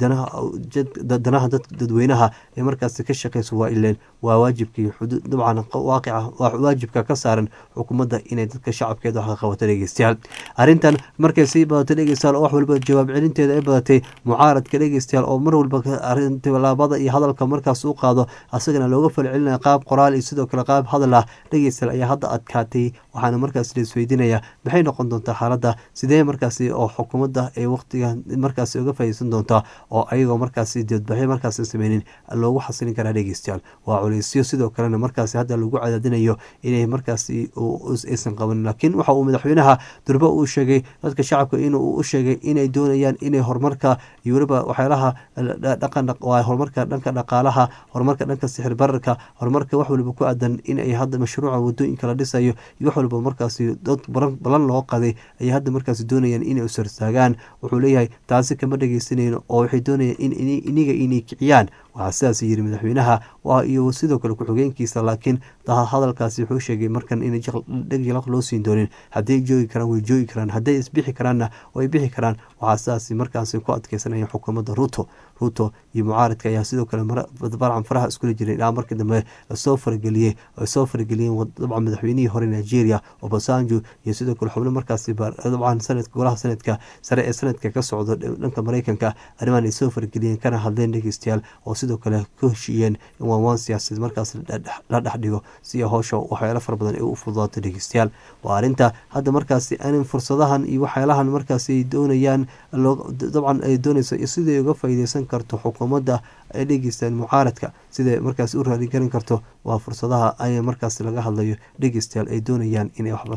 danaha dadweynaha ee markaasi ka shaqeyso waa ileen waa waajibkii dabcan waaqica waajibka ka saaran xukuumadda inay dadka shacabkeeda wax ka qabato dhegeystayaal arrintan markay sii badato dhegeystayaal oo wax walba jawaab celinteeda ay badatay mucaaradka dhegeystayaal oo mar walba tilaabada iyo hadalka markaas u qaado asagana looga falcelinaya qaab qoraal iyo sidoo kale qaab hadal ah dhegeystayaal ayaa hadda adkaatay waxaana markaas la isweydiinaya maxay noqon doontaa xaaladda sidee markaasi oo xukuumadda ay waqtiga markaasi uga faa'iideysan doontaa oo ayagoo markaasi dibadbaxyo markaasi sameynin loogu xasilin karaa dhegeystayaal waa culeysyo sidoo kalena markaasi hadda lagu cadaadinayo inay markaasi aysan qabanin laakiin waxa uu madaxweynaha durbe uu sheegay dadka shacabka inuu u sheegay inay doonayaan inay horumarka iyo weliba waxyaalaha dhaqan horumarka dhanka dhaqaalaha horumarka dhanka sixir bararka horumarka wax waliba ku aadan in ay hadda mashruuca wadooyinka la dhisayo iyo wax walba markaasi dad balan loo qaday ayay hadda markaasi doonayaan inay usartaagaan wuxuu leeyahay taasi kama dhegeysanayno oo waxay doonayaan in iniga inay kiciyaan waxaa sidaas yiri madaxweynaha iyo sidoo kale ku-xigeenkiisa laakiin hadalkaasi wuxuu sheegay markan in dheg jalaq loo siin doonin hadday joogi karaan way joogi karaan hadday isbixi karaanna way bixi karaan waxaa sidaas markaasi ku adkeysanaya xukuumadda ruto ruto iyo mucaaradka ayaa sidoo kale barcan faraha iskula jiray ilaa markii dambe lasoo farageliyey ay soo farageliyeen dabcan madaxweynihii hore nigeria obasanjo iyo sidoo kale xubno markaasi dabcan sanadka golaha sanadka sare ee sanadka ka socdo dhanka mareykanka arrimahan ay soo farageliyeen kana hadleen dhegeystayaal oo sidoo kale ka heshiiyeen in waanwaan siyaasadeed markaas la dhex dhigo si howsha waxyaalo fara badan ay u fududaato dhegeystayaal waa arrinta hadda markaasi anin fursadahan iyo waxyaalahan markaasi ay doonayaan dabcan ay doonayso siday uga faa'iideysan karto xukuumadda ay dhegeystaan mucaaradka siday markaas u raali garan karto waa fursadaha ay markaas laga hadlayo dhegeystayaal ay doonayaan inay wax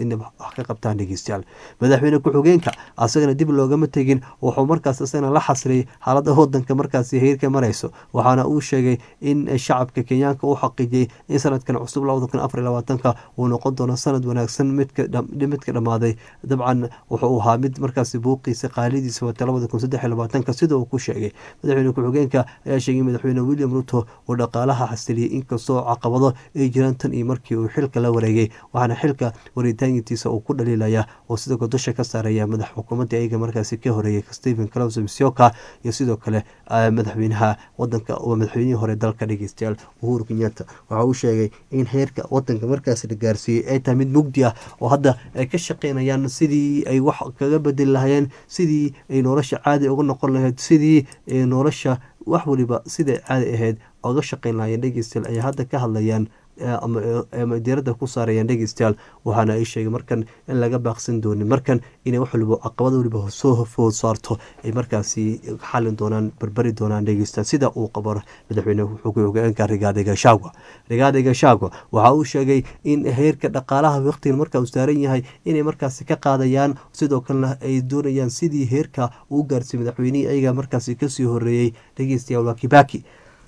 ka qabtaan dhegeystayaal madaxweyne ku-xigeenka asagana dib loogama tegin wuxuu markaas isagana la xasriyay xaaladda wadanka markaasi heerka marayso waxaana uu sheegay in shacabka kenyaanka u xaqiijiyey in sanadkan cusub labada kun afar labaatanka uu noqon doono sanad wanaagsan midka dhammaaday dabcan wuxuu ahaa mid markaasi buuqiisa qaalidiisa wata labada kun saddex labaatanka sida uu ku sheegay madaxweyne ku-xigeenka ayaa sheegay madaxweyne william ruto oo dhaqaalaha xasiliyay inkastoo caqabado ay jiraan tan iyo markii uu xilka la wareegay waxaana xilka waritaankiisa uu ku dhaliilaya oo sidoo kale dusha ka saaraya madax xukuumadda ayaga markaasi ka horeeyay stephen claus msioka iyo sidoo kale madaxweynaha wadanka madaxweynihii hore dalka dhegeystayaal uhuru kenyatta waxa uu sheegay in heerka wadanka markaasi la gaarsiiyey ay tahay mid mugdi ah oo hadda ay ka shaqeynayaan sidii ay wax kaga bedeli lahayeen sidii ay nolosha caadi uga noqon lahayd sidii nolosha wax waliba siday caadi ahayd oga shaqeyn lahayeen dhegeystayaal ay hadda ka hadlayaan ama diiradda ku saarayaan dhegeystayaal waxaana ay sheegay markan in laga baaqsan doonin markan inay wax waliba caqabad waliba soo food saarto ay markaasi xalin doonaan barbari doonaan dhegeystayaal sida uu qabo madaxweyne xogeenka rigaadi gashagwa rigaadi gashagwa waxa uu sheegay in heerka dhaqaalaha waqtigan marka uu saaran yahay inay markaasi ka qaadayaan sidoo kalena ay doonayaan sidii heerka uu gaarsiiyey madaxweynihii ayaga markaasi kasii horeeyey dhegeystayaal waa kibaki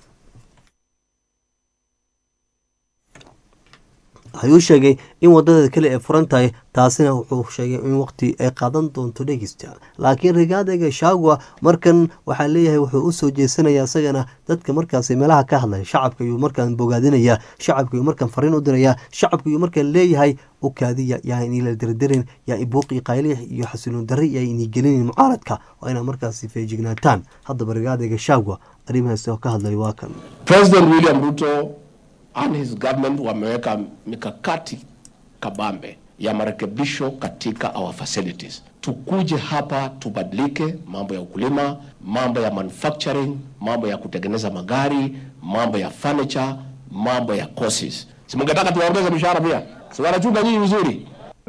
ayuu sheegay in wadada kale ay furan tahay taasina wuxuu sheegay in waqti ay qaadan doonto dhegeysta laakiin rigaadega shagwa markan waxaa leeyahay wuxuu usoo jeesanaya isagana dadka markaasi meelaha ka hadlaya shacabka ayuu markaan bogaadinaya shacabka ayuu markaan fariin u diraya shacabka ayuu markaan leeyahay u kaadiya yaa inila dirdirin yaa ibuuqi qaylix iyo xasiloon darri yaa ini gelinin mucaaradka waa inaa markaasi feejignaataan haddaba rigaadega shagwa arrimahaas oo ka hadlaya waa kan President William Ruto and his government wameweka mikakati kabambe ya marekebisho katika our facilities. Tukuje hapa tubadilike, mambo ya ukulima, mambo ya manufacturing, mambo ya kutengeneza magari, mambo ya furniture, mambo ya courses. Si mungetaka tuwaongeze mishahara pia? Si wanachunga nyinyi vizuri?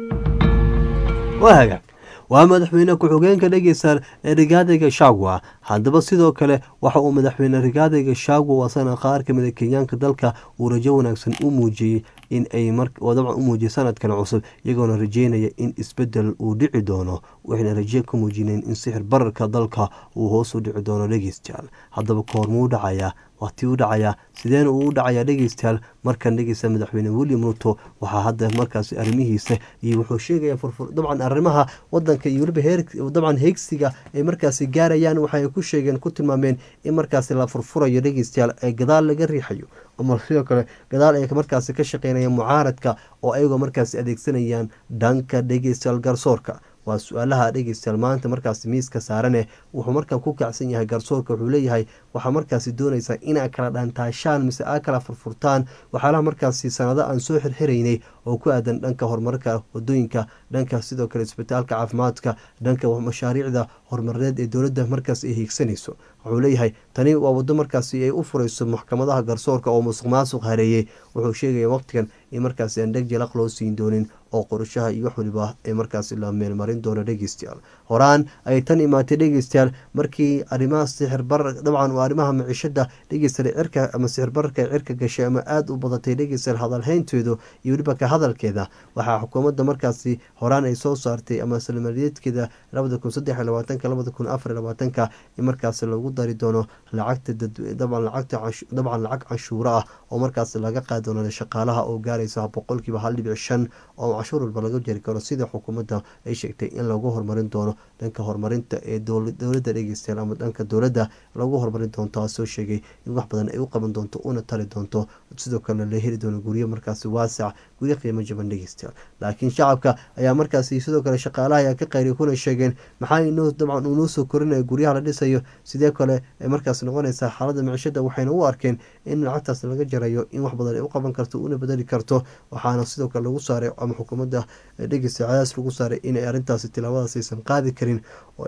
waa hagaag waa madaxweyne ku-xigeenka dhegeysa ee rigaadayga shagwa haddaba sidoo kale waxa uu madaxweyne rigaadayga shagwa wasana qaar kamid a kenyaanka dalka uu rajo wanaagsan u muujiyey in ay dabcan u muujiyay sanadkan cusub iyagoona rajeynaya in isbedel uu dhici doono waxayna raje ka muujineen in sixir bararka dalka uu hoos u dhici doono dhegeystayaal haddaba koormuu dhacayaa waqti u dhacayaa sideena uu u dhacayaa dhegeystayaal markan dhegeysta madaxweyne william ruto waxaa hadda markaasi arrimihiisa iyo wuxuu sheegaya furfur dabcan arrimaha wadanka iyo weliba heer dabcan heegsiga ay markaasi gaarayaan waxay ku sheegeen ku tilmaameen in markaasi la furfurayo dhegeystayaal ee gadaal laga riixayo ama sidoo kale gadaal ay markaasi ka shaqeynayaan mucaaradka oo ayagoo markaasi adeegsanayaan dhanka dhegeystayaal garsoorka waa su-aalaha dhegeystayaal maanta markaasi miiska saarane wuxuu markaan ku kacsan yahay garsoorka wuxuu leeyahay waxaa markaasi doonaysaa inaa kala dhaantaashaan mise aa kala furfurtaan waxyaalaha markaasi sanado aan soo xirxiraynay oo ku aadan dhanka horumarka wadooyinka dhanka sidoo kale isbitaalka caafimaadka dhanka mashaariicda horumarineed ee dowladda markaas ay hiigsanayso wuxuu leeyahay tani waa wado markaasi ay u furayso maxkamadaha garsoorka oo musuq maasuq hareeyey wuxuu sheegaya waqtigan in markaasi aan dheg jalaq loo siin doonin oo qorashaha iyo wax waliba ee markaasi la meelmarin doono dhegeystayaal horaan ay tan imaatay dhegeystayaal markii arrimaha sixir barar dabcan waa arrimaha maciishada dhegeystayaal cirka ama sixir bararka cirka gashay ama aada u badatay dhegeystayaal hadalhaynteedu iyo weliba ka hadalkeeda waxaa xukuumadda markaasi horaan ay soo saartay ama salmaliyeedkeeda labada kun saddex iyo labaatanka labada kun afar iyo labaatanka in markaasi lagu dari doono lacagta dabcan lacagta dabcan lacag canshuuro ah oo markaasi laga qaadi doono shaqaalaha oo gaaraysa boqolkiiba hal dhibic shan oo cashuur walba laga jeri karo sida xukuumadda ay sheegtay in lagu horumarin doono dhanka horumarinta ee dowladda dhegeystayaal ama dhanka dowladda lagu horumarin doono taasoo sheegay in wax badan ay u qaban doonto una tari doonto sidoo kale la heli doono guryo markaasi waasac guryo qiimo jaban dhegeystayaal laakiin shacabka ayaa markaasi sidoo kale shaqaalaha ayaa ka qayriy kuna sheegeen maxaa inoo dabcan uu noo soo korinaya guryaha la dhisayo sidee kale ay markaas noqonaysaa xaaladda micishada waxayna u arkeen in lacagtaas laga jarayo in wax badan ay u qaban karto una bedeli karto waxaana sidoo kale lagu saaray ama xukuumadda dhegeysta cadaas lagu saaray inay arrintaasi tilaabadaas aysan qaadi karin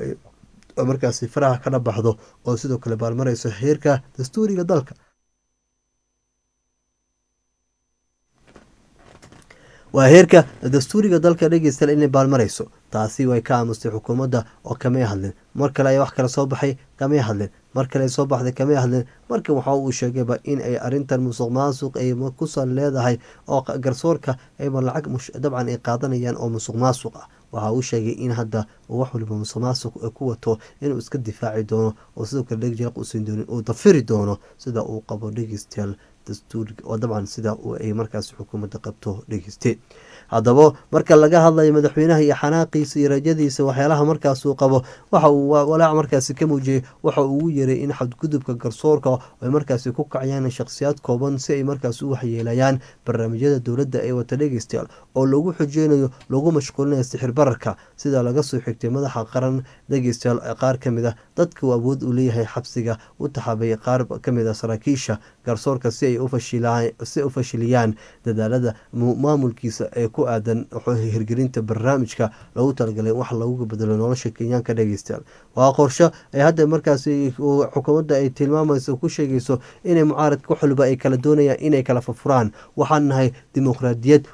oo markaasi faraha kana baxdo oo sidoo kale baalmarayso heerka dastuuriga dalka waa heerka dastuuriga dalka dhegeystayaal inay baalmarayso taasi way ka aamustay xukuumadda oo kamay hadleen mar kale ayaa wax kale soo baxay kamay hadleen mar kale soo baxday kamay hadleen markan waxa uu sheegayba in ay arintan musuq maasuq ay kusan leedahay oo garsoorka ayba lacag dabcan ay qaadanayaan oo musuq maasuq ah waxa uu sheegay in hadda oo wax waliba musuqmaasuq ku wato inuu iska difaaci doono oo sidoo kale dheg jalaq usiin doonin uu dafiri doono sida uu qabo dhegeystayaal dastuuriga oo dabcan sida ay markaas xukuumadda qabto dhegeyste haddaba marka laga hadlayo madaxweynaha iyo xanaaqiisa iyo rajadiisa waxyaalaha markaasuu qabo waxa uu walaac markaasi ka muujiyey waxa uu ugu yeeray in xadgudubka garsoorka ay markaasi ku kacayaan shakhsiyaad kooban si ay markaas u waxyeelayaan barnaamijyada dowladda ee wata dhegeystayaal oo lagu xujeynayo lagu mashquulinayo sixir bararka sida laga soo xigtay madaxa qaran dhegeystayaal qaar ka mid a dadka uu awood u leeyahay xabsiga u taxaabay qaar kamid a saraakiisha garsoorka si ay u fashiliyaan dadaalada maamulkiisa ee ku aadan hirgelinta barnaamijka loogu talagalay wax lagu bedelo nolosha kenyaanka dhegeystayaal waa qorsho ay hadda markaasi xukuumadda ay tilmaamayso ku sheegayso inay mucaaradka waxwaliba ay kala doonayaan inay kala furfuraan waxaan nahay dimuqraadiyad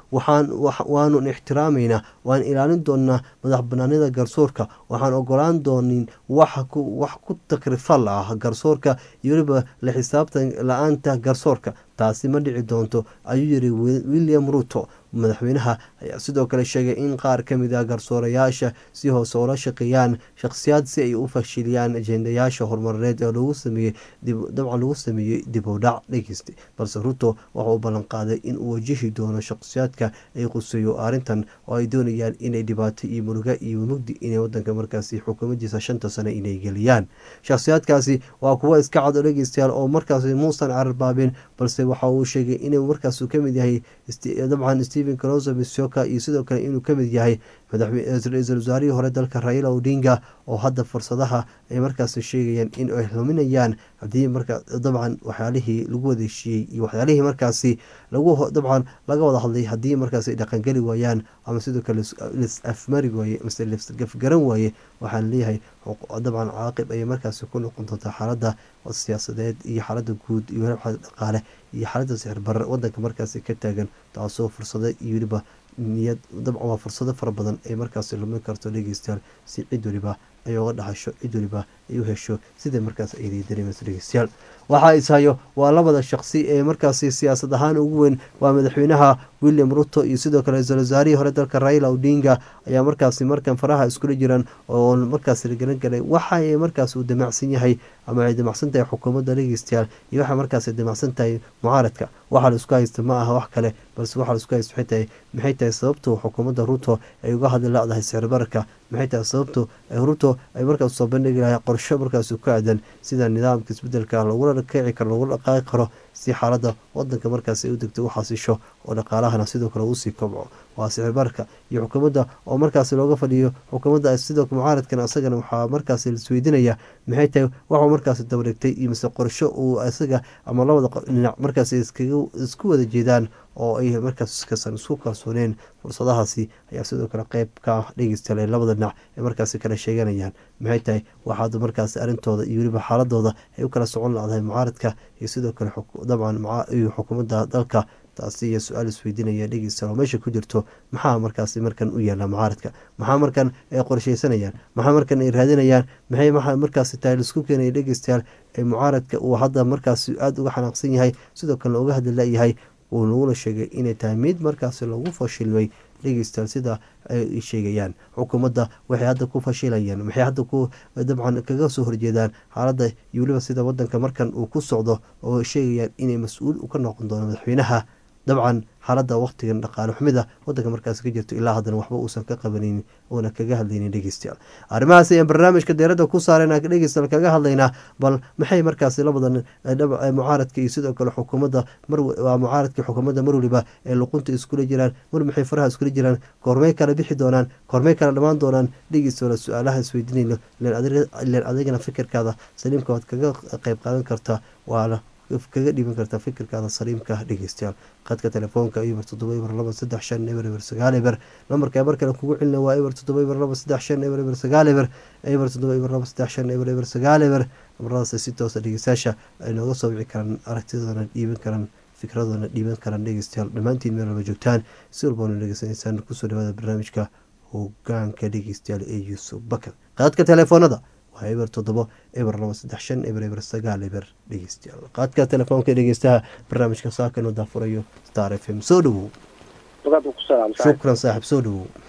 waanu ixtiraamaynaa waan ilaalin doonaa madax banaanida garsoorka waxaan ogolaan doonin wax ku takrifal ah garsoorka iyo weliba la xisaabtan la-aanta garsoorka taasi ma dhici doonto ayuu yiri william ruto madaxweynaha ayaa sidoo kale sheegay in qaar ka mid ah garsoorayaasha si hoose oola shaqeeyaan shakhsiyaad si ay u fashiliyaan ajendayaasha horumarineed ee lagu sameeyey dabcan lagu sameeyey dib u dhac dhegeysta balse ruto waxa uu ballanqaaday in uu wajihi doono shakhsiyaadka ay quseeyo arrintan oo ay doonayaan inay dhibaato iyo muruga iyo mugdi inay wadanka markaasi xukuumadiisa shanta sane inay geliyaan shakhsiyaadkaasi waa kuwo iska cad oo dhegeystayaal oo markaasi muusan cararbaabin balse waxa uu sheegay inuu markaas kamid yahay dabcan stephen closo misoka iyo sidoo kale inuu kamid yahay ra-iisul wasaarihii hore dalka raila odinga oo hadda fursadaha ay markaas sheegayaan in ay luminayaan hadii marka dabcan waxyaalihii lagu wadeeshiiyey iyo waxyaalihii markaasi lagu dabcan laga wada hadlay haddii markaas ay dhaqangeli waayaan ama sidoo kale lis afmari waaye mase lisgafgaran waaye waxaan leeyahay dabcan caaqib ayay markaasi ku noqon doontaa xaalada siyaasadeed iyo xaalada guud iyo waliba xaalada dhaqaale iyo xaalada sixir barar wadanka markaasi ka taagan taasoo fursado iyo weliba niyad dabcan waa fursado fara badan ay markaasi lumin karto dhegeystayaal si cid waliba ay oga dhaxasho cid waliba ay u hesho sidai markaas ayday dareemayso dhegeystayaal waxaa ishayo waa labada shaqsi ee markaasi siyaasad ahaan ugu weyn waa madaxweynaha william ruto iyo sidoo kale ra-iisul wasaarihii hore dalka raila odinga ayaa markaasi markan faraha iskula jiraan oo markaas lagelan galay waxa ay markaas uu damacsan yahay ama ay damacsan tahay xukuumadda dhegeystayaal iyo waxay markaas damacsan tahay mucaaradka waxaa la isku haysta ma aha wax kale balse waxaa la isku haysta waxay tahay maxay tahay sababtu xukuumadda ruto ay uga hadli la-dahay sicir bararka maxay tahay sababtu ruto ay markaas soo bandhigi lahay qorsho markaas ku aadan sida nidaamka isbedelka lagula kici karo lagula dhaqaaqi karo si xaalada wadanka markaas ay u degto u xasisho oo dhaqaalahana sidoo kale uusii kobco waa sicir bararka iyo xukuumadda oo markaas looga fadhiyo xukuumadda sidoo mucaaradkan isagana waxaa markaas laisweydiinaya maxay tahay waxuu markaas dabadhigtay iyo mise qorsho uu isaga ama labada dhinac markaas isku wada jeedaan oo ay markaas kasan isku kalsooneen fursadahaasi ayaa sidoo kale qeyb ka ah dhegeystayaal ee labada dhinac ay markaasi kala sheeganayaan maxay tahay waxaad markaas arrintooda iyo weliba xaaladooda ay u kala socon ladahay mucaaradka iyo sidoo kale dabcan iyo xukuumadda dalka taasi iyo su-aal isweydiinaya dhegeystayaal oo meesha ku jirto maxaa markaasi markan u yaala mucaaradka maxaa markan ay qorsheysanayaan maxaa markan ay raadinayaan maxay maa markaasi tahay laisku keenaya dhegeystayaal ee mucaaradka uu hadda markaasi aada uga xanaaqsan yahay sidoo kalena uga hadli layahay uu naguna sheegay inay tahay mid markaasi lagu fashilmay dhegeystayaal sida ay sheegayaan xukuumadda waxay hadda ku fashilayaan waxay hadda ku dabcan kaga soo horjeedaan xaaladda iyo weliba sida wadanka markan uu ku socdo oo sheegayaan inay mas-uul ka noqon doono madaxweynaha dabcan xaaladda waqtigan dhaqaale xumida wadanka markaas ka jirto ilaa haddana waxba uusan ka qabanaynin oona kaga hadlaynin dhegeystayaal arrimahaas ayaan barnaamijka deeradda ku saareen dhegeystayaal kaga hadlaynaa bal maxay markaasi labadan mucaaradka iyo sidoo kale xukuumadda waa mucaaradka xukuumadda mar waliba ee luqunta iskula jiraan mar maxay faraha iskula jiraan koormey kala bixi doonaan koormey kala dhammaan doonaan dhegeystayaal su-aalaha isweydiinayno ileen adigana fikirkaada saliimka waad kaga qeyb qaadan kartaa waana kaga dhiiban kartaa fikirkaada saliimka dhegeystayaal qadka telefoonka eber toddoba eber laba saddex shan eber eber sagaal eber lambarka mar kale kugu celina waa eber toddoba eber laba saddex shan eber eber sagaal eber eber toddoba eber laba saddex shan eber eber sagaal eber namaradaas si toosa dhegeystayaasha ay nooga soo wici karaan aragtidoona dhiiban karaan fikradoona dhiiban karaan dhegeystayaal dhammaantiin meel walba joogtaan si walbana dhegeysanaysaan kusoo dhawaada barnaamijka hogaanka dhegeystayaal ee yuusuf bakar qadka telefoonada eber toddobo eber laba saddex shan eber eber sagaal eber dhegeystayaal qaadka telefoonka dhegeystaha barnaamijka saakanu daafurayo star f m soo dhawow shukran saaxib soo dhawow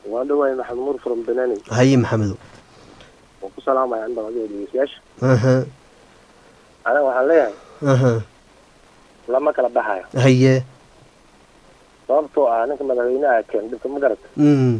waan dhawahay maxamed nuur from banani haye maxamedow waan ku salaamaya inta adiga dhegeystayaasha aha aniga waxaan leeyahay aha lama kala baxayo haye sababtoo ah ninka madaxweynaha keen dhibka ma garata mm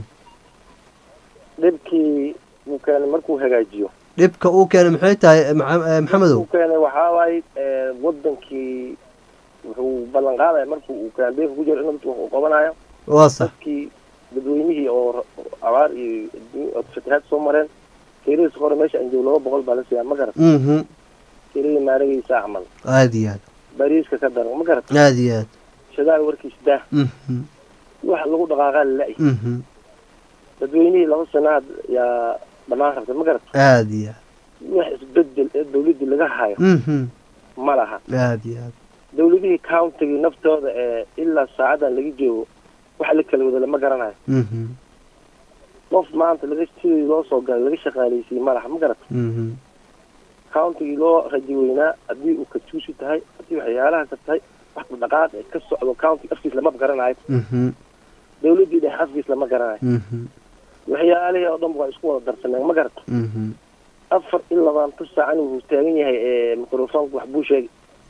dhibkii uu keenay markuu hagaajiyo dhibka uu keenay maxay tahay eh, Maxa- eh, maxamedow uu keenay waxaa waaye eh, wadankii wuxuu ballan qaadaya markuu uu kaambeynka ku jiro inuu dadku wax u qabanayo waa sax dadkii dadweynihii oo ra- abaar iyo adduun- oo fatahaad soo mareen keeladiisa hore meesha aan joogo laba boqol baa la siiyaa ma garat mhm keeladii maaragaysa camal aad iyo aad bariiska ka daran ma garat aad iyo aad shadaal warkiis daa mhm wax lagu dhaqaaqaa la-y mhm dadweynihii laba sanaad yaa dhammaan rabta ma garat aad iyo aad wax isbedel ee dawladdii laga hayo mhm ma laha aad iyo aad dawladihii countigii naftooda ee ilaa saacadan laga joogo waxa la kala wada lama garanayo mhm qof maanta laga sidii loo soo galay laga shaqaaleysiiyey ma laha ma garat mhm countigii loo raji weynaa haddii uu katuusi tahay haddii waxyaalaha ka tahay wax dhaqaaq ee ka socdo county afkiis lama garanayo mhm dawladdii dhexe afkiis lama garanayo mhm waxyaalihii oo dhan waa isku wada darsaneen ma garat mhm afar iyo labaatan saacan wuxuu taagan yahay ee microfonka wax buu sheegay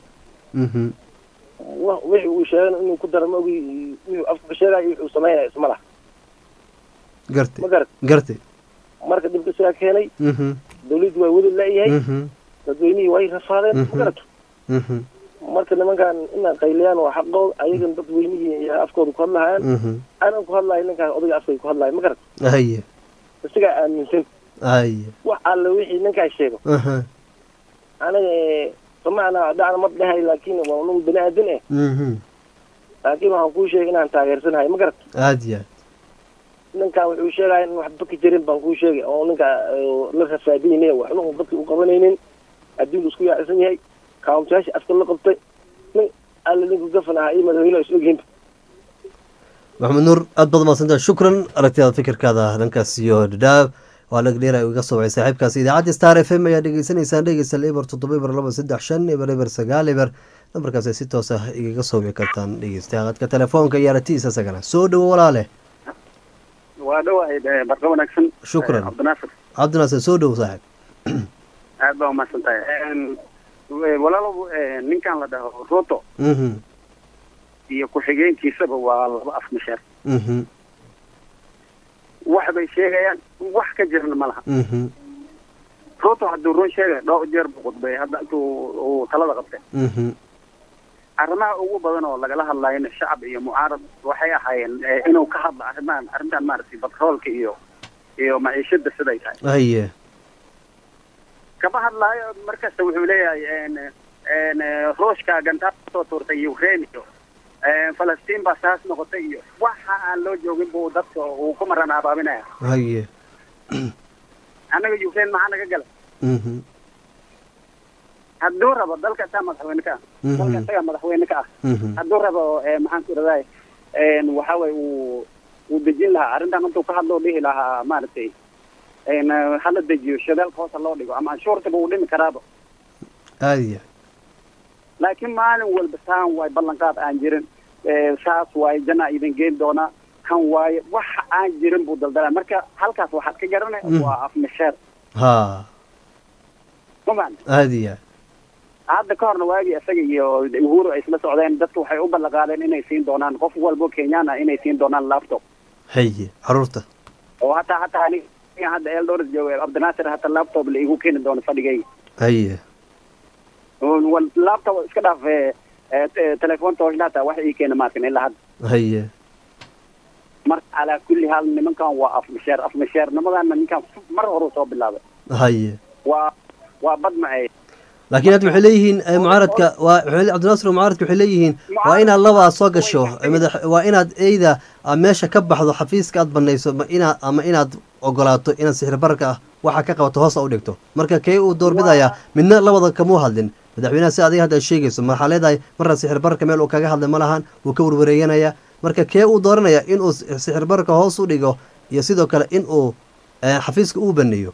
mhm wa- wixii uu sheegana inuu ku daro ma ogi wuxuu afka ka sheegayo iyo wuxuu samaynaya isma laha gartay ma garat gartay marka dhibka sidaa keenay mhm dawladdii waa weli la-yahay mhm dadweynihii way rafaadeen ma Mhm. garato mhm marka nimankan inay qayliyaan waa xaqooda ayagan dadweynihii iyo afkooda ku hadlahayaan mhm anan ku hadlayo ninkaan odayga afkay ku hadlayo ma garato haye isagaa aaminsan haye wax alle wixii ninkaa sheego aha aniga eh, samacna dhacna ma dhahay laakiin waa un bini aadan eh mhm laakiin waxaan kuu sheegay inaan taageersanahay ma garato aad iyo aad ninkaan wuxuu sheegaya in waxba ka jirin baan kuu sheegay oo ninka eh, la rafaadinay waxna uu dadka u qabanaynin adduunku isku yaacsan yahay kauntayaasha afka la qabtay nin alle ninku gafan ahaa iyo madaxweyne is ogyihiin maxamed nuur aad baad mahadsantahay shukran aragtidaada fikirkaada dhankaas iyo dhadhaab waa lagdheer ay iga soo wacay saaxiibkaasi idaacadda star f m ayaa dhegeysanaysaan dhegeysta eber toddoba eber laba saddex shan eber eber sagaal eber nambarkaas ay si toos ah igaga soo wici kartaan dhegeystaha qadka telefoonka iyo aragtidiisa isagana soo dhowo walaale waa dhawahay barqa wanaagsan Shukran. Eh, cabdinaasir cabdinaasir soo dhowo saaxiib aad baa umahadsan tahay walaalow eh, ninkan la dhaho ruto mhm iyo ku-xigeenkiisaba waa laba af masheer mhm wax bay sheegayaan wax ka jirna ma laha mhm ruto hadduu run sheegay dhowr jeer buu khudbay hadda intuu uu talada qabtay mhm arrimaha ugu badan oo lagala hadlayna shacab iyo mucaarad waxay ahaayeen eh, inuu ka hadlo arrimahan arrintan maaragtay batroolka iyo iyo maciishada siday tahay haye kama hadlaayo markasta wuxuu leeyahay en en ruushka gantaar soo tuurtay ukraine iyo en falastiin baa saas noqotay iyo waxa aan loo joogin buu dadka uu ku maran abaabinaya haye annaga ukraine maxaa naga galay mhm hadduu rabo dalka isaa madaxweyne ka ah Mhm. dalka isagaa madaxweyne ka ah mhm hadduu rabo eh, maxaan ku iradaay en waxa way uu uu dejin lahaa arrintan intuu ka hadlo dhihi lahaa maaragtay en hala dejiyo shadaalka hoosa loo dhigo ama anshuurtaba uu dhimi karaaba aad iyo aad laakiin maalin walba saan waay ballanqaad aan jirin Eh, saas waaye jana idin geen doonaa kan waaye waxa aan jirin buu daldalaa marka halkaas waxaad ka garanay Mm. waa afmasheer ha ma macna aad iyo aad hadda ka horna waagii isaga iyo uhuru ay isla socdeen dadka waxay u ballanqaadeen inay siin doonaan qof walbo kenyaan ah inay siin doonaan laptop haye caruurta oo hataa hataa aniga hadda eldoris jooga cabdinaasir hataa laptop la igu keeni doono fadhigayga haye Wal- laptop iska dhaaf eh, eh, te- telefoon tooshnaata wax ii keena maarkan ilaa hadda haye marka calaa kulli haal nimankan waa afmasheer afmasheernimadaana ninkan mar hore soo bilaabay haye waa waa bad macey laakiin hadda waxay leeyihiin eh, mucaaradka waa waxay- cabdinaasir mucaaradka waxay leeyihiin waa inaad labaa soo gasho eh, madax waa inaad eyda aad meesha ka baxdo xafiiska aad banayso ma inaad ama inaad ogolaato inaad sixir bararka ah waxa ka qabato hoos u dhigto marka kee uu doorbidaya midna labada kamuu hadlin madaxweynaha si adiga hadda aad sheegayso maxaa leedahay marna sixir bararka meel uu kaga hadlay ma lahan wuu ka warwareeganaya marka kee uu dooranaya inuu sixir bararka hoos u dhigo iyo sidoo kale in uu eh, xafiiska uu baneeyo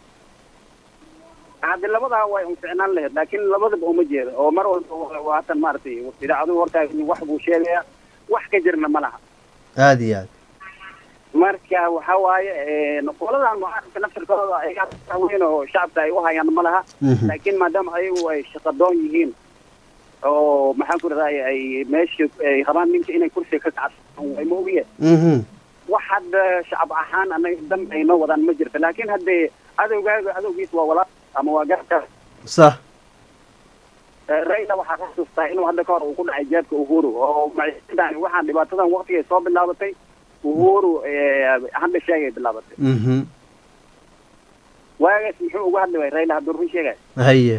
haddi labadaa way unficnaan lahayd laakiin labadaba uma jeeda oo mar walba waa- waa hatan maaragtay idaacadu hortaa wax buu sheegaya wax ka jirna ma laha aada iyo aad marka waxa waaye qoladan mucaaradka naftirkooda ayaga weyn oo shacabka ay u hayaan ma laha Mhm. laakiin maadaama ayagu ay shaqadoon yihiin oo maxaan ku raday ay meesha ay rabaan ninka inay kursiga ka kacsan way moogiye mhm wax hadda shacab ahaan anaga dan ay noo wadaan ma jirto laakiin haddee cadowgaaga cadowgiis waa walaal ama waa garabka sax rayla waxaa ka xasuustaa inuu hadda ka hor uu ku dhacay jeebka uhuru oo maciidan waxaan dhibaatadan waqtigay soo bilaabatay uhuru hadda sheegay bilaabatay mhm waagaas muxuu uga hadli waay rayla hadduu run sheegay haye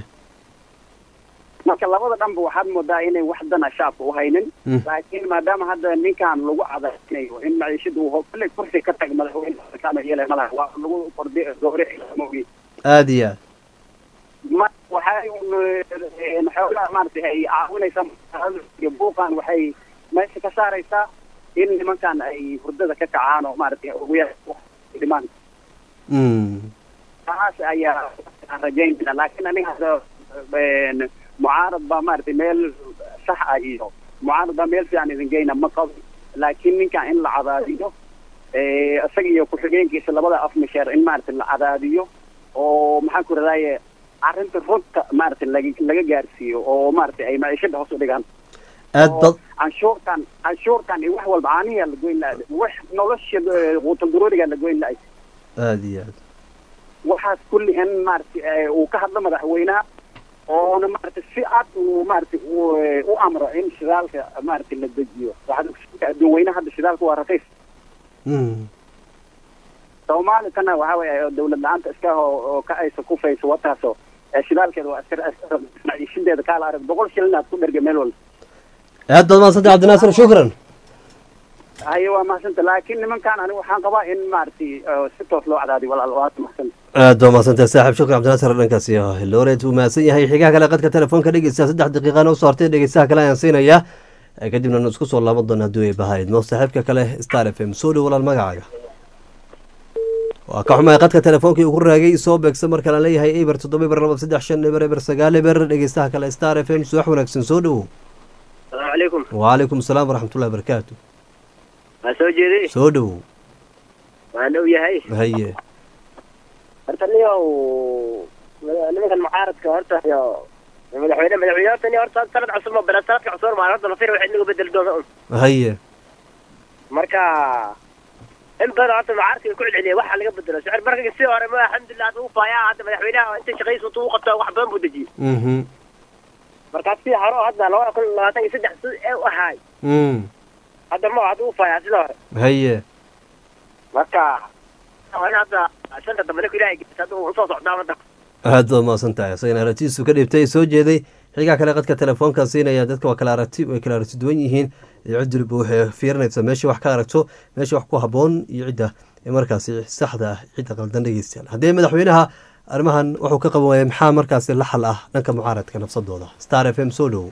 marka labada dhanba waxaad moodaa inay wax dana shacabka u haynin Mm. laakiin maadaama hadda ninkan lagu cadaynayo in maciishada uu ho- kolley kursi ka tag madaxweyne kama yeelay malaha waa lagu qordi gowrici moogi aada iyo aad ma waxay un eh, xoogaa maaragtay ay caawinaysaa iyo buuqan waxay meesha ka saaraysaa in nimankan ay hurdada ka kacaan oo maaragtay ugu yar dhimaan Mm. taas ayaa aan rajaynayna laakiin aniga hadda een, mucaarad baa maaragtay meel sax ah iyo mucaarad baa meel fiican idin geyna ma qabo laakiin ninkan in la cadaadiyo eh, isaga iyo ku-xigeenkiisa labada af misheer in maaragtay la cadaadiyo oo maxaan ku radaaye arrinta runta maaragtay laga laga gaarsiiyo oo maaragtay ay maciishada hoos u dhigaan aad bad canshuurtan canshuurtan iyo wax walba caanihiyaa la goyn lahay wax nolosha eh, quutal daruurigaa la goyn lahay aada iyo aad waxaas kulli in maaragtay eh, uu ka hadlo madaxweynaha oona maaragtay si cad uu maaragtay uu, eh, u amro in shidaalka maaragtay la dejiyo waxaad ogsoontahay adduun weynaha hadda shidaalka waa raqiis Mm. soomaali kana waxa weeye dawlad la-aanta iska oo oo ka aysa ku fayso wataasoo eh, shidaalkeeda waa iska iska- maciishadeeda kaala arag boqol shilin aad ku dherga meel walba aad baad mahadsantay cabdinaasir shukran haye waa mahadsanta laakiin nimankan aniga waxaan qabaa in maaragtay eh, si toos loo cadaadiyo walaal waa mahadsanta aad baa mahadsantahay saaxiib shukran cabdinaasir dhankaasi looreed uu mahadsan yahay xigaha kale qadka telefoonka dhegeysta saddex daqiiqana usoo hartay dhegeystaha kale ayaan siinayaa Eh, kadibna nu isku soo laaban doona hadduu ay bahayd mo saaxiibka kale star f m soo dhow walaal magacaaga waa ka xumahay qadka telefoonkii ugu raagay soo beegsa marka laan leeyahay eber toddoba eber laba saddex shan eber eber sagaal eber dhegeystaha kale star f m suwax wanaagsan soo dhowow asalaamu calaykum waalaikum asalaam waraxmatullahi wabarakaatu waa soo jeeday soo dhowow waa dhow yahay haye horta niyow nimankan mucaaradka horta iyo madaxweyne madaxweyne horta ni horta sanad cusub ma bala sanadka cusub ma horta lafir waxay inaga bedeli doona un haye marka in badan horta mucaaradka ku celceliya waxa laga bedelo sicir barka si hore ma alxamdulilah hadda uu faayaa hadda madaxweynaha inta shaqadiisa uu qabto wax badan buu dejiyey mhm marka si hore oo hadda labada kun labaatan iyo saddex si ee u ahaay mm hadda ma hadda uu faayaa sida hore haye marka waa in hadda shanta dambe ninku ilaahay gelisa hadda uu usoo socdaa waddanka aad baad mahadsan tahay isagana aragtidiisu ka dhibtay soo jeeday xigaa kale qadka telefoonka siinaya dadka waa kala aragti way kala aragti duwan yihiin cid waliba waxay fiirinaysaa meesha wax ka aragto meesha wax ku haboon iyo cidda ee markaasi saxda ah cidda qaldan dhegeystayaal haddii madaxweynaha arrimahan wuxuu ka qaban waaya maxaa markaasi la xal ah dhanka mucaaradka nafsadooda star f m soo dhowo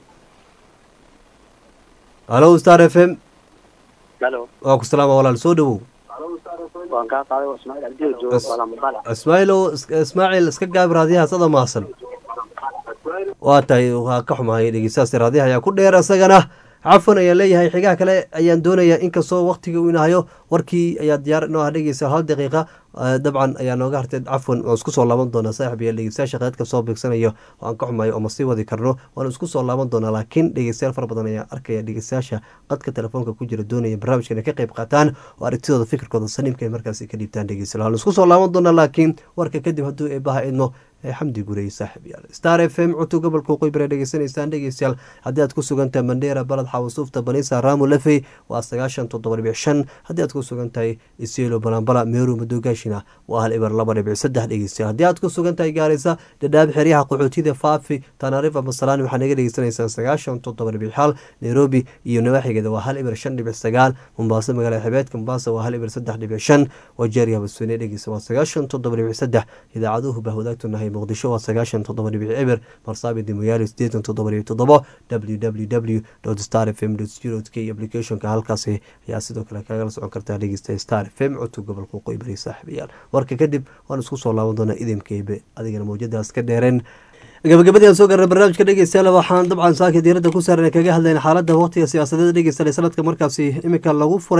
halo star f m halo waa ku salaama walaal soo dhowow waan kaa qaaday waa ismaaciil cabdiyo joogo wala maqala ismaaciilow is- ismaaciil iska gaab raadiyahaas ada maasan waa tahay waa ka xumahay dhegeystahaas raadiyaha ayaa ku dheer isagana cafan ayaan leeyahay xigaha kale ayaan doonayaa inkastoo waktiga uu inahayo warkii ayaa diyaar inoo ah dhegeysa hal daqiiqa Eh, dabcan ayaa nooga hartay cafwan waan isku soo laaban doonaa saaxib iyo dhegeystayaasha qeedka soo beegsanayo oo aan ka xumayo oo ma sii wadi karno waan isku soo laaban doonaa laakiin dhegeystayaal fara badan ayaa arkaya dhegeystayaasha qadka telefoonka ku jira doonaya barnaamijka inay ka qayb qaataan oo aragtidooda fikirkooda saniimka ay markaasi ka dhiibtaan dhegeystayaal waan isku soo laaban doonaa laakiin warka kadib hadduu eebaha idmo ee xamdi gurey saaxib yaal star f m cutub gobolka waqooyi bari dhegeysanaysaan dhegeystayaal haddii aad ku sugantahay mandheera balad xawasuufta banisa raamu lafey waa sagaashan toddoba dhibic shan haddii aad ku sugan tahay isielo balambala meeru madogaashina waa hal ibar laba dhibic saddex dhegeystayaal haddii aad ku sugan tahay gaarisa dhadhaab xeryaha qaxootida faafi tanarifa masalaan waxaa naga dhegeysanaysaan sagaashan toddoba dhibic xal nairobi iyo nawaaxigeeda waa hal ibar shan dhibic sagaal mombaaso magaalada xebeedka mombasa waa hal ibar saddex dhibic shan wajeeriya habasweyne dhegeysa waa sagaashan toddoba dhibic saddex idaacaduhu baa wadaagtunahay muqdisho waa sagaashan toddoba dhibic eber marsaabi dimoyaali sideetan toddoba dhibic toddobo www star f m co k applicationka halkaasi ayaa sidoo kale kagala socon kartaa dhegeysta star f m cutub gobolka waqooyi bari saaxiibayaal warka kadib waan isku soo laaban doonaa idinkeebe adigana mawjadaas ka dheereen gabagabadii aan soo gaarnay barnaamijka dhegeystayaal waxaan dabcan saaka diiradda ku saaran kaga hadlayna xaaladda waqtiga siyaasadeed dhegeystayaal sanadka markaasi imika lagu furay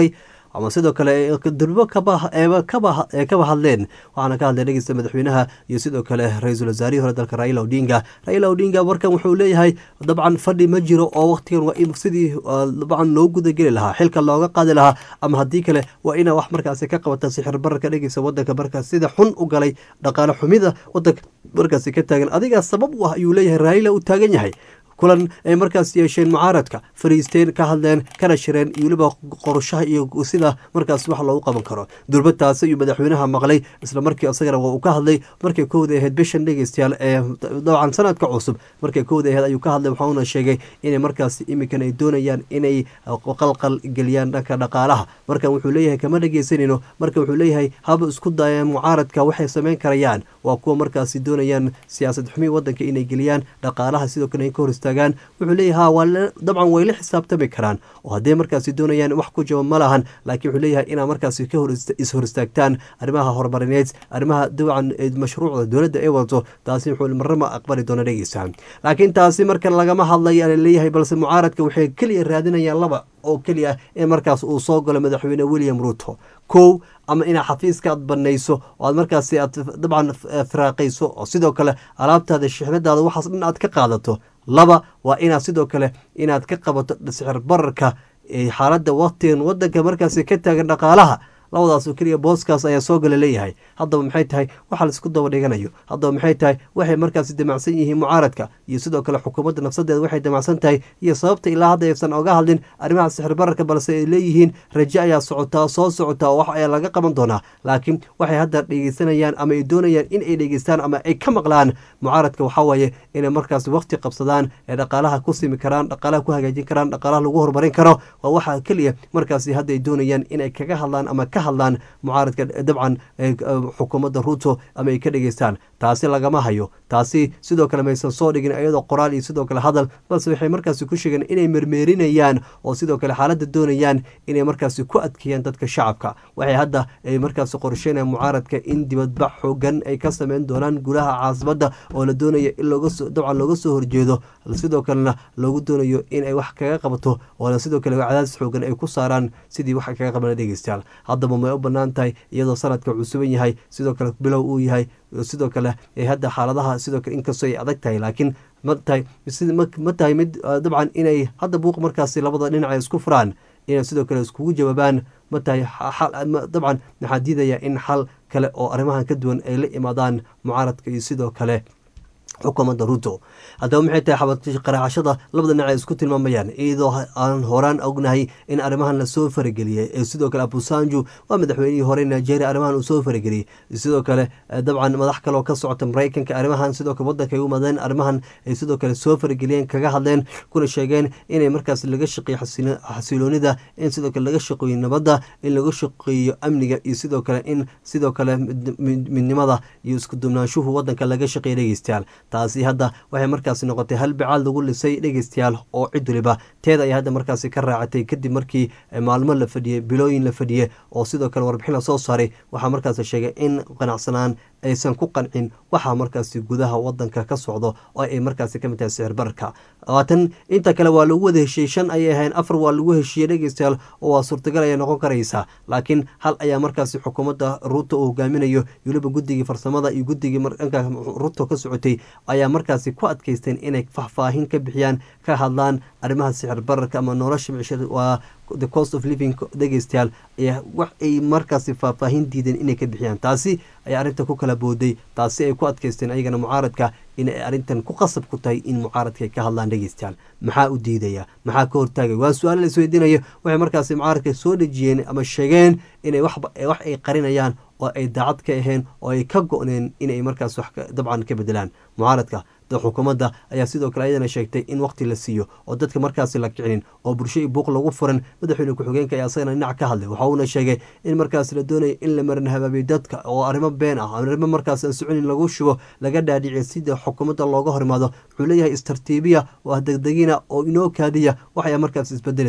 ama sidoo kale durbo kaba kaba hadleen waxaana ka hadlay dhegeysta madaxweynaha iyo sidoo kale ra-iisul wasaarihii hore dalka raila odinga raila odinga markan wuxuu leeyahay dabcan fadhi ma jiro oo waqtigan waa in sidii dabcan loo gudageli lahaa xilka looga qaadi lahaa ama haddii kale waa inaa wax markaasi ka qabata sixir bararka dhegeysa wadanka markaas sida xun u galay dhaqaale xumida wadanka markaasi ka taagan adigaa sabab u ah ayuu leeyahay raila uu taagan yahay kulan ay markaas yeesheen mucaaradka fariisteen ka hadleen kana shireen iyo weliba qorshaha iyo sida markaas wax loogu qaban karo durbataasi ayuu madaxweynaha maqlay isla markii isagana waa uu ka hadlay markay kowda ahayd bishan dhegeystayaal ee dabcan sanadka cusub markay kowda ahayd ayuu ka hadlay waxauna sheegay inay markaas iminkan ay doonayaan inay qalqal geliyaan dhanka dhaqaalaha markan wuxuu leeyahay kama dhegeysanayno marka wuxuu leeyahay haba isku dayeen mucaaradka waxay sameyn karayaan waa kuwa markaasi doonayaan siyaasad xumi wadanka inay geliyaan dhaqaalaha sidoo kale ay ka hor istaagaan wuxuu leeyahay ha waa dabcan way la xisaabtami karaan oo hadday markaasi doonayaan wax ku jaba ma lahan laakiin wuxuu leeyahay inaa markaasi ka hor is-hor istaagtaan arrimaha horumarineed arrimaha dabcan mashruucda dowladda ay wadato taasi wuxuu marnama aqbali doona dhegeysa laakiin taasi marka lagama hadlay ala leeyahay balse mucaaradka waxay keliya raadinayaan laba oo keliya in markaas uu soo galo madaxweyne william ruto kow ama inaad xafiiska aad banayso oo aad markaasi aad dabcan firaaqayso oo sidoo kale alaabtaada shixnadaada waxaas dhan aad ka qaadato laba waa inaad sidoo kale inaad ka qabato sixir bararka xaaladda waqtigan wadanka markaasi ka taagan dhaqaalaha labadaas oo keliya booskaas ayaa soo gala leeyahay haddaba maxay tahay waxa laisku daba dhiganayo haddaba maxay tahay waxay markaasi damacsan yihiin mucaaradka iyo sidoo kale xukuumadda nafsadeeda waxay damacsan tahay iyo sababta ilaa hadda aysan oga hadlin arrimaha sixir bararka balse ay leeyihiin raje ayaa socotaa soo socotaa oo wax ayaa laga qaban doonaa laakiin waxay hadda dhegeysanayaan ama ay doonayaan in ay dhegeystaan ama ay ka maqlaan mucaaradka waxaa waaye inay markaas waqti qabsadaan ee dhaqaalaha ku simi karaan dhaqaalaha ku hagaajin karaan dhaqaalaha lagu horumarin karo waa waxa keliya markaasi hadda ay doonayaan inay kaga hadlaan ama ka hadlaan mucaaradka dabcan xukuumadda ruto ama ay ka dhegeystaan taasi lagama hayo taasi sidoo kale maysan soo dhigin iyadoo qoraal iyo sidoo kale hadal balse waxay markaasi ku sheegeen inay mermeerinayaan oo sidoo kale xaaladda doonayaan inay markaasi ku adkeeyaan dadka shacabka waxay hadda ay markaasi qorsheynayaan mucaaradka in dibadbax xoogan ay ka sameyn doonaan gudaha caasimada oo la doonaya in dabcan looga soo horjeedo sidoo kalena loogu doonayo in ay wax kaga qabato oona sidoo kale cadaadis xoogan ay ku saaraan sidii wax kaga qabana dhegeystayaal haddaba may u banaan tahay iyadoo sanadka cusuban yahay sidoo kale bilow uu yahay sidoo kale hadda xaaladaha sidoo kale inkastoo ay adag tahay laakiin ma tahay ma tahay mid dabcan inay hadda buuq markaasi labada dhinac ay isku furaan inay sidoo kale iskugu jawaabaan ma tahay dabcan maxaa diidaya in xal kale oo arrimahan ka duwan ay la imaadaan mucaaradka iyo sidoo kale xukuumadda ruto haddaba maxay tahay qaraacashada labada dhinac ay isku tilmaamayaan iyadoo aan horaan ognahay in arrimahan lasoo farageliyey ee sidoo kale abusanju waa madaxweynihii hore nigeria arrimahan uu soo farageliyey sidoo kale dabcan madax kaleoo ka socota maraykanka arrimahan sidoo kale wadanka ay u madeen arrimahan ay sidoo kale soo farageliyeen kaga hadleen kuna sheegeen inay markaas laga shaqeeyo xasiloonida in sidoo kale laga shaqeeyo nabadda in laga shaqeeyo amniga iyo sidoo kale in sidoo kale midnimada iyo isku duwnaanshuhu wadanka laga shaqeeya dhegeystayaal taasi hadda waxay markaasi noqotay hal bicaad lagu lisay dhegeystayaal oo cid waliba teeda ay hadda markaasi ka raacatay kadib markii maalmo la fadhiyey bilooyin la fadhiyey oo sidoo kale warbixin la soo saaray waxaa markaasi sheegay in qanacsanaan aysan ku qancin waxaa markaasi gudaha wadanka ka socdo oo ay markaasi kamid tahay sicir bararka labaatan inta kale waa lagu wada heshiiyey shan ayay ahayn afar waa lagu heshiiyey dhegeystayaal oo waa suurtagal ayay noqon karaysaa laakiin hal ayaa markaasi xukuumadda ruto uu hogaaminayo weliba guddigii farsamada iyo guddigii dhanka ruto ka socotay ayaa markaasi ku adkeysteen inay faahfaahin ka bixiyaan ka hadlaan arrimaha sicir bararka ama nolosha micishada waa the cost of living dhegeystayaal ayaa wax ay markaasi faahfaahin diideen inay ka bixiyaan taasi ayaa arrinta ku kala booday taasi ay ku adkeysteen ayagana mucaaradka inay arrintan ku qasab ku tahay in mucaaradka ay ka hadlaan dhegeystayaal maxaa u diidaya maxaa ka hortaagaya waa su-aalo la isweydiinayo waxay markaasi mucaaradka soo dhejiyeen ama sheegeen inay wax ay qarinayaan oo ay daacad ka aheen oo ay ka go-neen inay markaas wax dabcan ka bedelaan mucaaradka xukuumadda ayaa sidoo kale ayadana sheegtay in waqti la siiyo oo dadka markaasi la kicinin oo bulsho iyo buuq lagu furan madaxweyne ku-xigeenka ayaa asagana dhinac ka hadlay waxa uuna sheegay in markaas la doonaya in la marin habaabiyo dadka oo arrimo been ah arrimo markaas aan soconin lagu shubo laga dhaadhiciyo sida xukuumadda looga horimaado wuxuu leeyahay istartiibiya oo ah degdegina oo inoo kaadiya waxayaa markaas isbedeli doona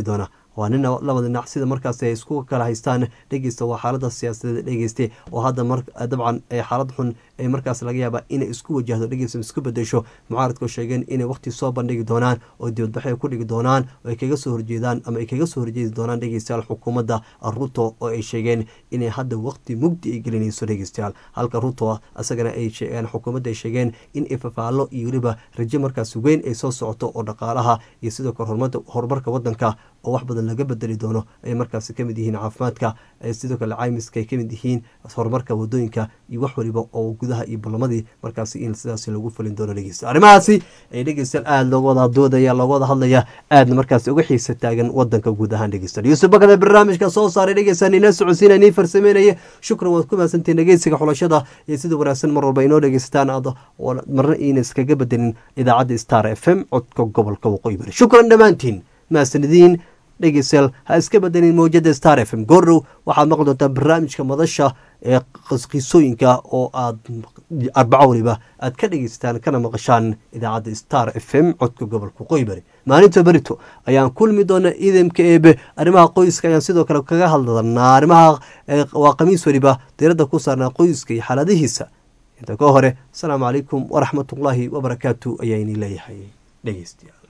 waa nin labada dhinac sida markaas ay isku kala haystaan dhegeysta waa xaalada siyaasadeed dhegeyste oo hadda dabcan xaalad xun ee markaas laga yaaba inay isku wajahdo dhegeysta isku bedesho mucaaradku sheegeen inay waqti soo bandhigi doonaan oo dibadbaxay ku dhigi doonaan oo ay kaga soo horjeedaan ama ay kaga soo horjeedi doonaan dhegeystayaal xukuumadda ruto oo ay sheegeen inay hadda waqti mugdi ay gelinayso dhegeystayaal halka ruto isagana ay sheegeen xukuumadda ay sheegeen in ifafaalo iyo weliba rajo markaas weyn ay soo socoto oo dhaqaalaha iyo sidoo kale horumarka wadanka oo wax badan laga bedeli doono ay markaas kamid yihiin caafimaadka sidoo kale caymiska ay kamid yihiin horumarka wadooyinka iyo wax waliba oo gudaha iyo ballamadii markaas in sidaas lagu fulin doono dhegeysta arrimahaasi ay dhegeystayaal aada looga wada doodaya looga wada hadlaya aadna markaas uga xiisa taagan wadanka guud ahaan dhegeysta yuusuf bakada barnaamijka soo saaray dhegeystaan ina socodsiina nii farsameynaya shukran waad ku mahadsantiin dhegeysiga xulashada iyo sida wanaagsan mar walba inoo dhegeysataan aad marna iina iskaga bedelin idaacadda star f m codka gobolka waqooyi bari shukran dhammaantiin mahadsanidin dhegeystayaal ha iska bedelin mawjada star f m goordhow waxaad maqli doontaa barnaamijka madasha ee qisooyinka oo aad arbaco waliba aad ka dhegeysataan kana maqashaan idaacadda star f m codka gobolka waqooyi bari maalinta berito ayaan kulmi doona idamka eebe arrimaha qoyska ayaan sidoo kale kaga hadlanaa arrimaha waa khamiis waliba diiradda ku saarnaa qoyska iyo xaaladihiisa inta ka hore asalaamu calaykum waraxmatullaahi wabarakaatu ayaynii leeyahay dhegeystayaal